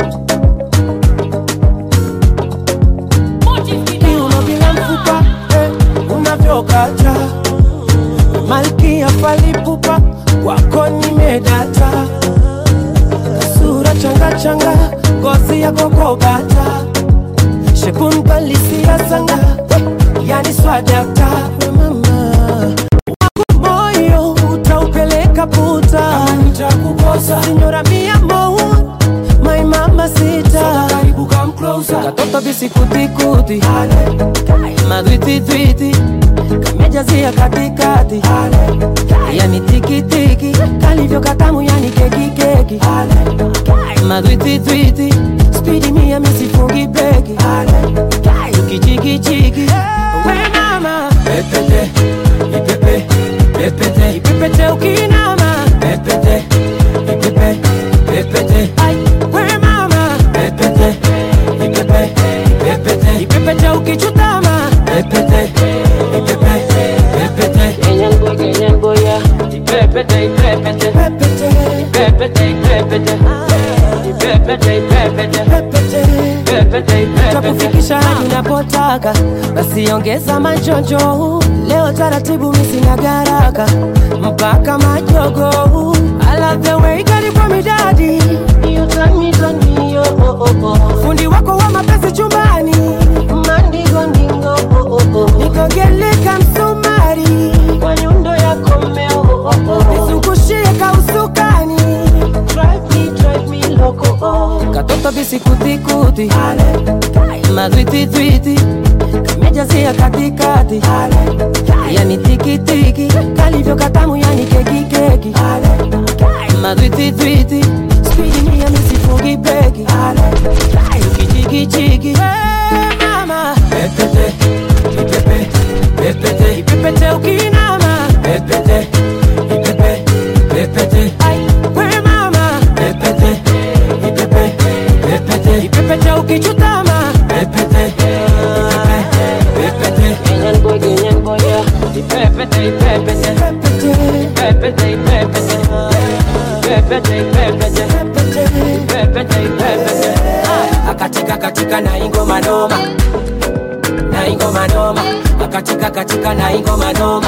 [SPEAKER 16] kiuno bila mfupa eh, unavyokata malkia palipupa wako nimedata sura changa changa ngozi ya kokobata shekunbalisia sanga eh, yani swadakta we mama wako moyo utaupeleka puta nitakukosa sinyora mia mou my mama sita karibu come closer katoto bisikutikuti madwititwiti kamejazia katikati yani tikitiki kalivyo katamu yani kekikeki madwititwiti spidi mia misifungi breki tukichikichiki we mama pepete ipepe pepete ipepete ukinama pepete ipepe pepete ai we mama pepete ipepe pepete ipepete ukichutama pepete ipepe pepete
[SPEAKER 4] Kenyan boy, Kenyan boy, yeah. Ipepete, ipepete. Ipepete, ipepete. Ipepete, ipepete. Ipepete, ipepete.
[SPEAKER 16] takufikisha hadi unapotaka basi ongeza machojo leo taratibu misina garaka mpaka majogo I love the way you got it for me daddy You turn me, turn me, oh, oh, oh, oh. fundi wako wa mapenzi chumbani mandingo ndingo oh, oh, oh. nikogeleka msumari kwa nyundo yako mmeo oh, oh, oh. nizungushie kausukani drive me, drive me loco oh. katoto bisikutikuti madwititwiti kamejazia katikati yani tikitiki kalivyo katamu yani kekikeki madwititwiti spidi mia misifungi breki tukichikichiki mama pepete ipepe pepete ipepete ukinama pepete ipepe pepete ai we mama pepete ipepe pepete ipepete ukichutama pepete ipepe pepete
[SPEAKER 4] Kenyan boy, Kenyan boy, yeah. Ipepete, ipepete. Ipepete, ipepete. Ipepete, ipepete. Ipepete, ipepete.
[SPEAKER 16] akatika katika na ingoma noma na ingoma noma akatika katika na ingoma noma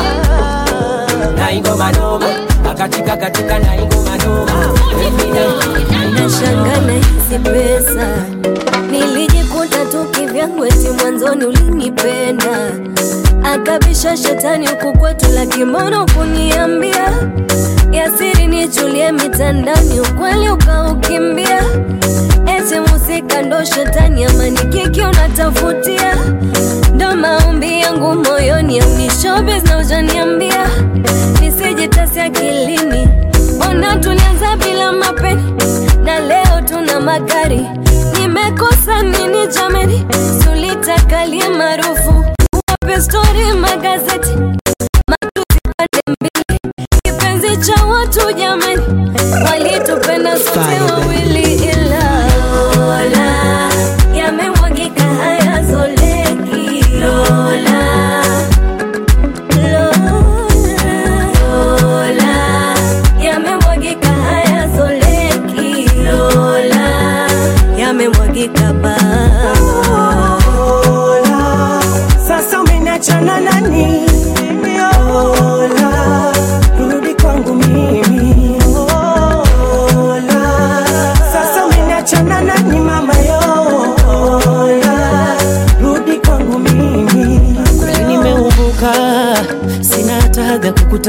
[SPEAKER 16] na ingoma noma akatika katika na ingoma noma
[SPEAKER 2] Nashanga na hizi pesa nilijikuta tu kivyangu, eti mwanzoni ulinipenda, akabisha shetani huku kwetu la kimono kuniambia yasiri nichulie mitandani, ukweli ukaukimbia, eti musika ndo shetani, amani kiki unatafutia, ndo maombi yangu moyoni, au ni showbiz na ujaniambia nisijitasi akilini, mbona tulianza bila mapeni na leo tuna magari. Nimekosa nini jamani? Sulitakalie maarufu wape stori magazeti matusi pande mbili, kipenzi cha watu jamani, walitupenda sote wawili, ila Lola yamemwagika hayazoleki Lola Lola yamemwagika hayazoleki Lola yamemwagika ba
[SPEAKER 16] sasa umeniachana nani Ola, rudi kwangu mimi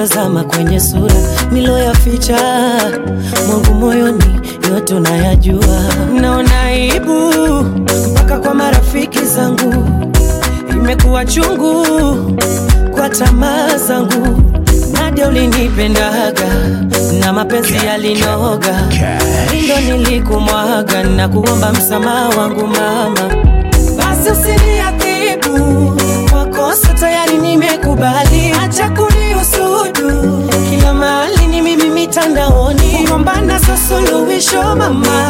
[SPEAKER 6] nikitazama kwenye sura niloyaficha mwangu moyoni yote unayajua naona aibu mpaka kwa marafiki zangu imekuwa chungu kwa tamaa zangu nadia ulinipendaga na mapenzi yalinoga lindo nilikumwaga na kuomba msamaha wangu mama basi usiniadhibu kwa kosa tayari nimekubali acha kuniusudu kila mahali ni mimi mitandaoni kugombana sa suluhisho mama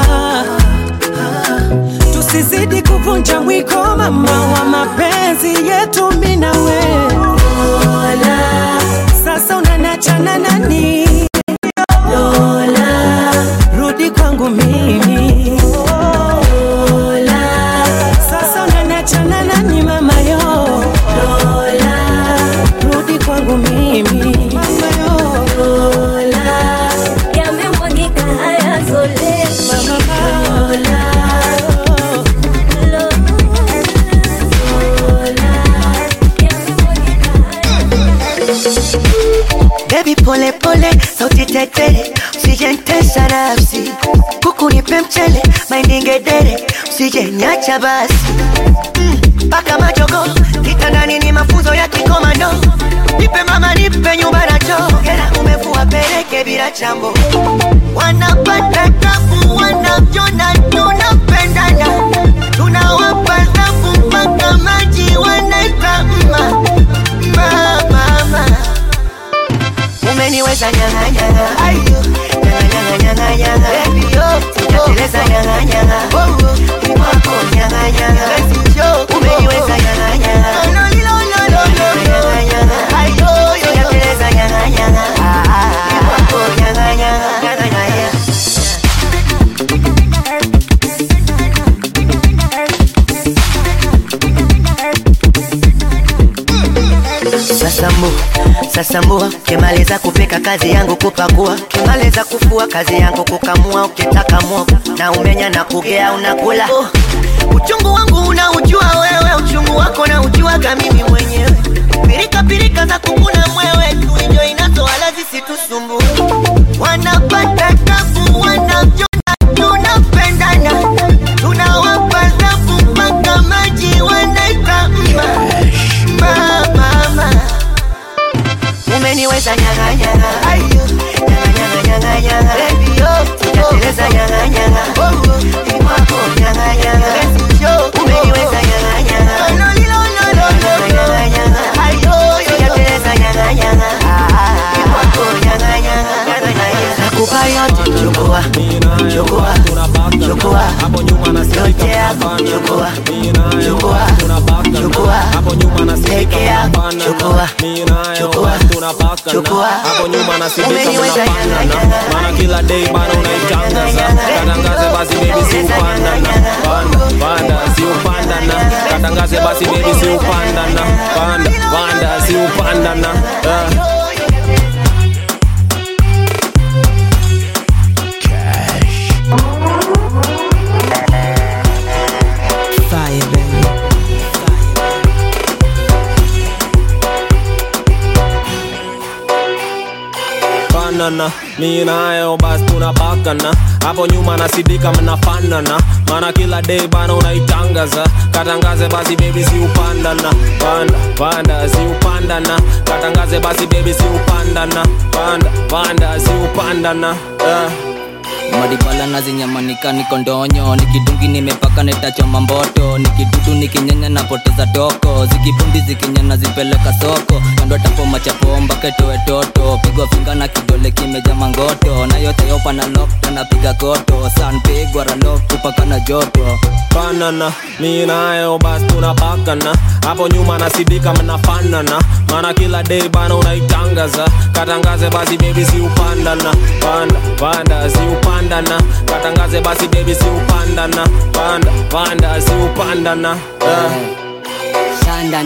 [SPEAKER 6] tusizidi kuvunja mwiko mama wa mapenzi yetu mi na wewe Lola, sasa unanachana nani Lola, rudi kwangu mimi Lola, sasa unanachana nani mama yo Lola, rudi kwangu mimi mama yo Lola,
[SPEAKER 2] yamemwagika haya zole
[SPEAKER 6] Lola,
[SPEAKER 8] Baby pole pole, sauti tetere, usijentesa nafsi, kuku nipe mchele, maindingedere, usijenyacha basi mpaka mm, majogo kitandani ni mafunzo ya kikomando, nipe mama, nipe nyumba na choo, hela umevua peleke bila chambo, wanapata tabu, wanavyona tunapendana, tunawapa dhabu mpaka maji wanaita mma mma mama umeniweza nyanga nyanga ayo nyanga nyanga nyanga nyanga baby yo sijateleza nyanga nyanga oh oh ni wako nyanga nyanga basi yo umeniweza nyanga nyanga no no no no no nyanga nyanga ayo yo sijateleza nyanga nyanga ah ah ni wako nyanga nyanga nyanga nyanga Sasambu, sasambua, kimaliza kupika kazi yangu kupakua, kimaliza kufua kazi yangu kukamua, ukitaka mwogo na umenya na kugea unakula. Oh, uchungu wangu unaujua wewe, uchungu wako na ujuaga mimi mwenyewe. Pirika pirika za kukuna mwewe, tuinjo inazo wala zisitusumbue. Wanapata tabu, wanavyona tunapendana, tunawapa dhabu mpaka maji wanaita mma mma mama umeniweza nyanga nyanga ayo nyanga nyanga nyanga nyanga baby yo sijateleza nyanga nyanga oh oh ni wako nyanga nyanga basi yo umeniweza nyanga nyanga no no no no no nyanga nyanga ayo sijateleza nyanga nyanga ah ah ni wako nyanga nyanga nyanga nyanga nakupa yote chukua chukua chukua yote yako chukua chukua chukua peke yako chukua chukua chukua
[SPEAKER 10] hapo nyuma nasidika mnapandana maana kila day bana unaitangaza katangaze basi baby si upandana panda panda si upandana katangaze basi baby si upandana panda panda si upandana uh.
[SPEAKER 6] Fire, baby.
[SPEAKER 10] fanana mi nayo basi tunapakana hapo nyuma nasidika mnafanana maana kila day bana unaitangaza katangaze basi bebi si upandana panda panda si upandana katangaze basi bebi si upandana panda panda si upandana uh.
[SPEAKER 24] maribala nazinyamanika niko ndonyo nikidungi nimepaka netachoma mboto nikidudu nikinyenya napoteza toko zikipundi zikinyana zipeleka soko kando tapoma chapomba ketoe toto pigwa finga na kidole kimeja mangoto na yote yopa na lokto napiga koto sanpigwa ralok kupaka na joto
[SPEAKER 10] fanana mi nayo basi tunapakana hapo nyuma nasidika mnafanana maana kila day bana unaitangaza katangaze basi bebi si upandana panda panda si upandana katangaze basi bebi si upandana panda panda si upandana uh.
[SPEAKER 24] shandana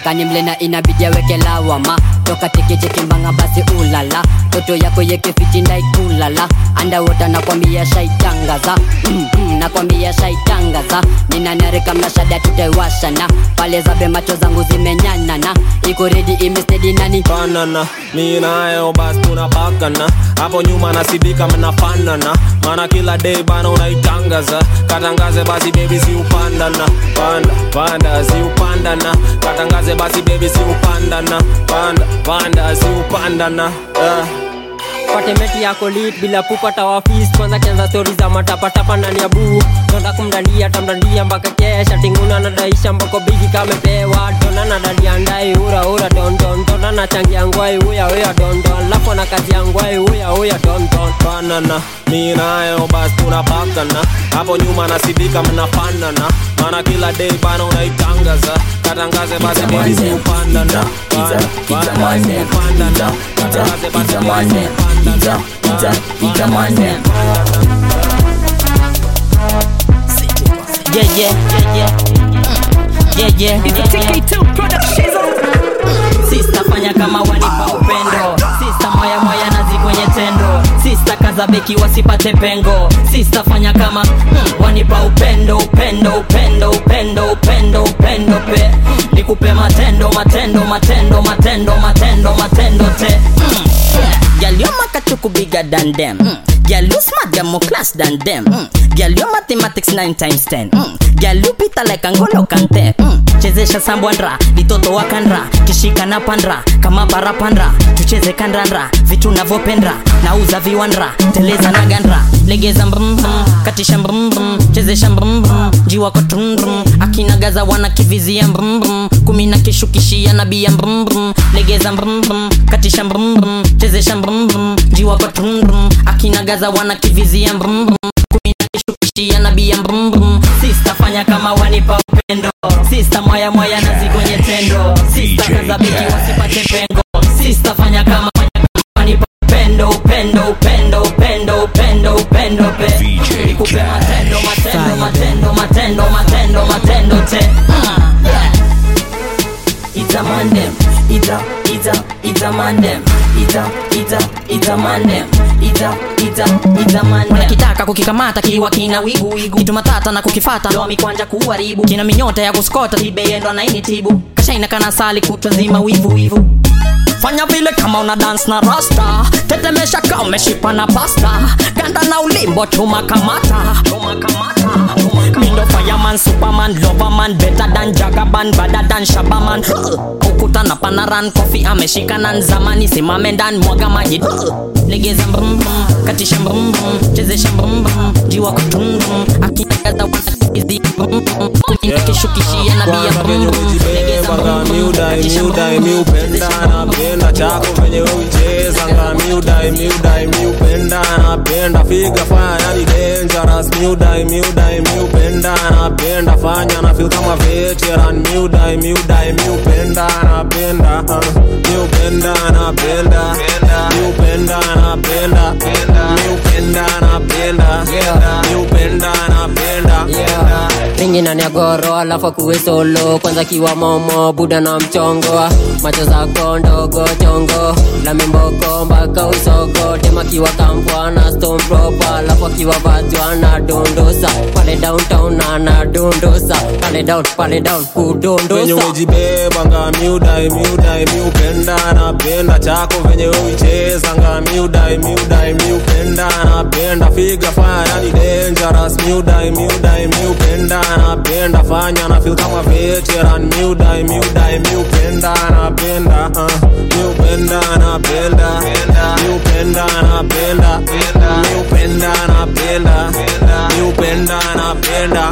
[SPEAKER 9] kanimlena inabidi aweke lawama toka tekechekimbanga basi ulala toto yako yekefichindaikulala andawota nakwambia shaitangaza mm, mm, nakwambia shaitangaza ninanarika mnashada tutaiwashana pale zabe macho zangu zimenyanana iko redi imestedi nani
[SPEAKER 10] banana mi nayo basi tunapakana hapo nyuma nasidika mnafanana maana kila day bana unaitangaza katangaze basi bebi si upandana panda panda si upandana katangaze basi bebi si upandana panda panda si upandana uh.
[SPEAKER 12] patemeti yako lit bila kupata wafis kwanza kianza stori za matapatapa ndani ya buu tonda kumdandia tamdandia mpaka kesha tinguna nadaisha mbako bigi kamepewa dona nadalia ndai ura ura dondon dona nachangia ngwai uya uya dondon lafu na kazi ya ngwai uya uya dondon
[SPEAKER 10] banana mi nayo basi tunapakana hapo nyuma nasidika mnafanana maana kila day bana unaitangaza katangaze basi bebi si upandana panda panda si upandana katangaze basi bebi si upandana
[SPEAKER 14] Yeah, yeah, yeah, yeah. Yeah, yeah. It's a TK2 production. Sista fanya kama wanipa upendo Sista moya moya nazi kwenye tendo Sista kaza beki wasipate pengo Sista fanya kama mm, wanipa upendo upendo upendo upendo upendo upendo pe nikupe matendo matendo matendo matendo matendo matendo te mm. Girl, your makachuku bigger than them. Mm. Girl, you smart, you're more class than them. Mm. Girl, your mathematics 9 times 10. Mm. Girl, you pita like Angolo Kante. Mm. Chezesha sambwandra, vitoto wakandra, kishika na pandra, kama parapandra, tucheze kandandra, vitu navyopendra, nauza viwandra, teleza na gandra, legeza mbrum brum, katisha mbrum brum, chezesha mbrum brum, jiwa kwa trum brum, akinagaza wana kivizia mbrum brum, kumi na kishukishia nabia mbrum brum, legeza mbrum brum, katisha mbrum brum, chezesha mbrum brum, jiwa kwa trum brum, akinagaza wana kivizia mbrum brum, kumi na kishukishia nabia mbrum brum, sista fanya kama wanipa upendo, sista mwaya mwaya nazi kwenye tendo, sista kaza biki wasipate pengo, sista fanya kama fanya kama wanipa upendo upendo upendo upendo upendo upendo pe nikupe matendo matendo matendo matendo matendo matendo te Mm, yeah. It's a man them. It's a, it's a, it's a man them. It's a, it's a, it's a man them. It's a, it's a, it's a man them. Wanakitaka kukikamata kiwa kina wigu wigu. Kitu matata na kukifata. Ndoa mikwanja kuharibu. Kina minyota ya kuskota. Tibeyendo na initibu. Kashaina kana sali kutwa zima wivu wivu. Fanya vile kama una dance na rasta Tetemesha kama umeshipa na pasta Ganda na ulimbo chuma kamata Chuma kamata Mindo fireman, superman, loverman Better than jagaban, better than shabaman Ukuta na panaran, kofi ameshika na nzamani Simame ndani mwaga maji Legeza mbrum brum, katisha mbrum brum Chezesha mbrum brum, jiwa kutum brum Akinagaza wanakizi mbrum brum Kunyina kishukishia na bia mbrum brum Legeza mbrum brum,
[SPEAKER 10] miudai miudai miupenda napenda chako venye uicheza nga miudai miudai miupenda napenda figa fanya ni dangerous miudai miudai miupenda napenda fanya na feel kama veteran miudai miudai miupenda napenda uh, miupenda napenda miupenda napenda miupenda napenda miupenda napenda
[SPEAKER 12] ringi nani ya goro alafu akuwe solo kwanza kiwa momo buda na mchongo macho zako ndogo chongo la mimboko mpaka usogo tema kiwa kampwa na stone proper alafu akiwa vajwa na dondosa pale downtown ana dondosa pale down pale down
[SPEAKER 10] venye
[SPEAKER 12] kudondosa
[SPEAKER 10] umejibeba nga miudai miudai miupenda napenda chako venye uicheza nga miudai miudai miupenda napenda figa fanya ni dangerous miudai miudai miupenda napenda fanya na feel kama veteran miudai miudai miupenda napenda uh, miupenda napenda miupenda napenda miupenda napenda miupenda napenda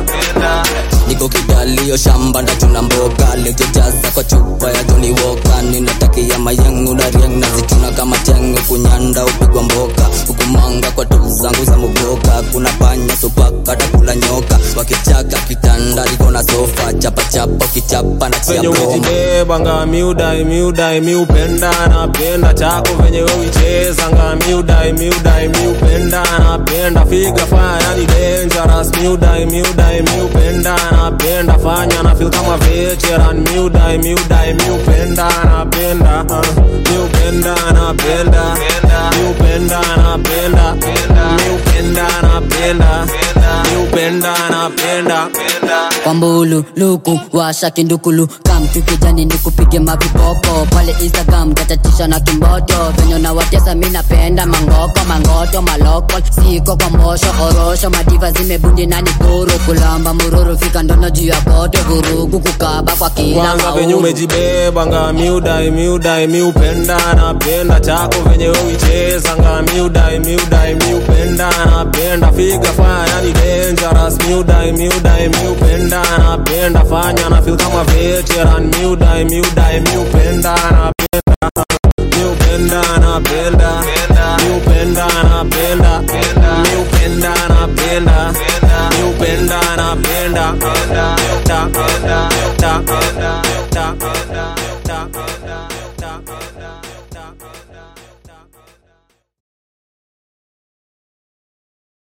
[SPEAKER 24] niko kidalio shamba ndachuna mboga lejejaza kwa chupa ya joni woka ninatakia mayangu na riang nazichuna kama tengo kunyanda upigwa mboka hukumanga kwa tu zangu za muboka kuna panya supaka takula nyoka wakichaka kitanda liko na sofa cha kuchapachapa ukichapa na chia
[SPEAKER 10] venye
[SPEAKER 24] promo
[SPEAKER 10] umejibebanga miudai miudai miupenda napenda chako venye wewichezanga miudai miudai miupenda napenda figa faya ni dangerous miudai miudai miupenda napenda fanya na feel kama veteran miudai miudai miupenda napenda uh, miupenda napenda miupenda napenda miupenda napenda miupenda napenda
[SPEAKER 9] kwambulu luku washa kindukulu kamtu kijani nikupige mavipopo pale instagram gatatisha na kimboto venye na watesa mi napenda mangoko mangoto maloko siko kwa mbosho orosho madiva zimebundi na nikuru kulamba mururu fika ndono juu ya koto vurugu kukaba kwa kila
[SPEAKER 10] kwanza venye
[SPEAKER 9] maulu
[SPEAKER 10] umejibebanga miudai miudai miupenda napenda chako venye wewichezanga miudai miudai miupenda napenda figa faya ni dangerous miudai miudai miupenda napenda fanya na feel kama veteran miudai miudai miupenda napenda miupenda napenda miupenda napenda miupenda napenda miupenda napenda ta ta ta ta ta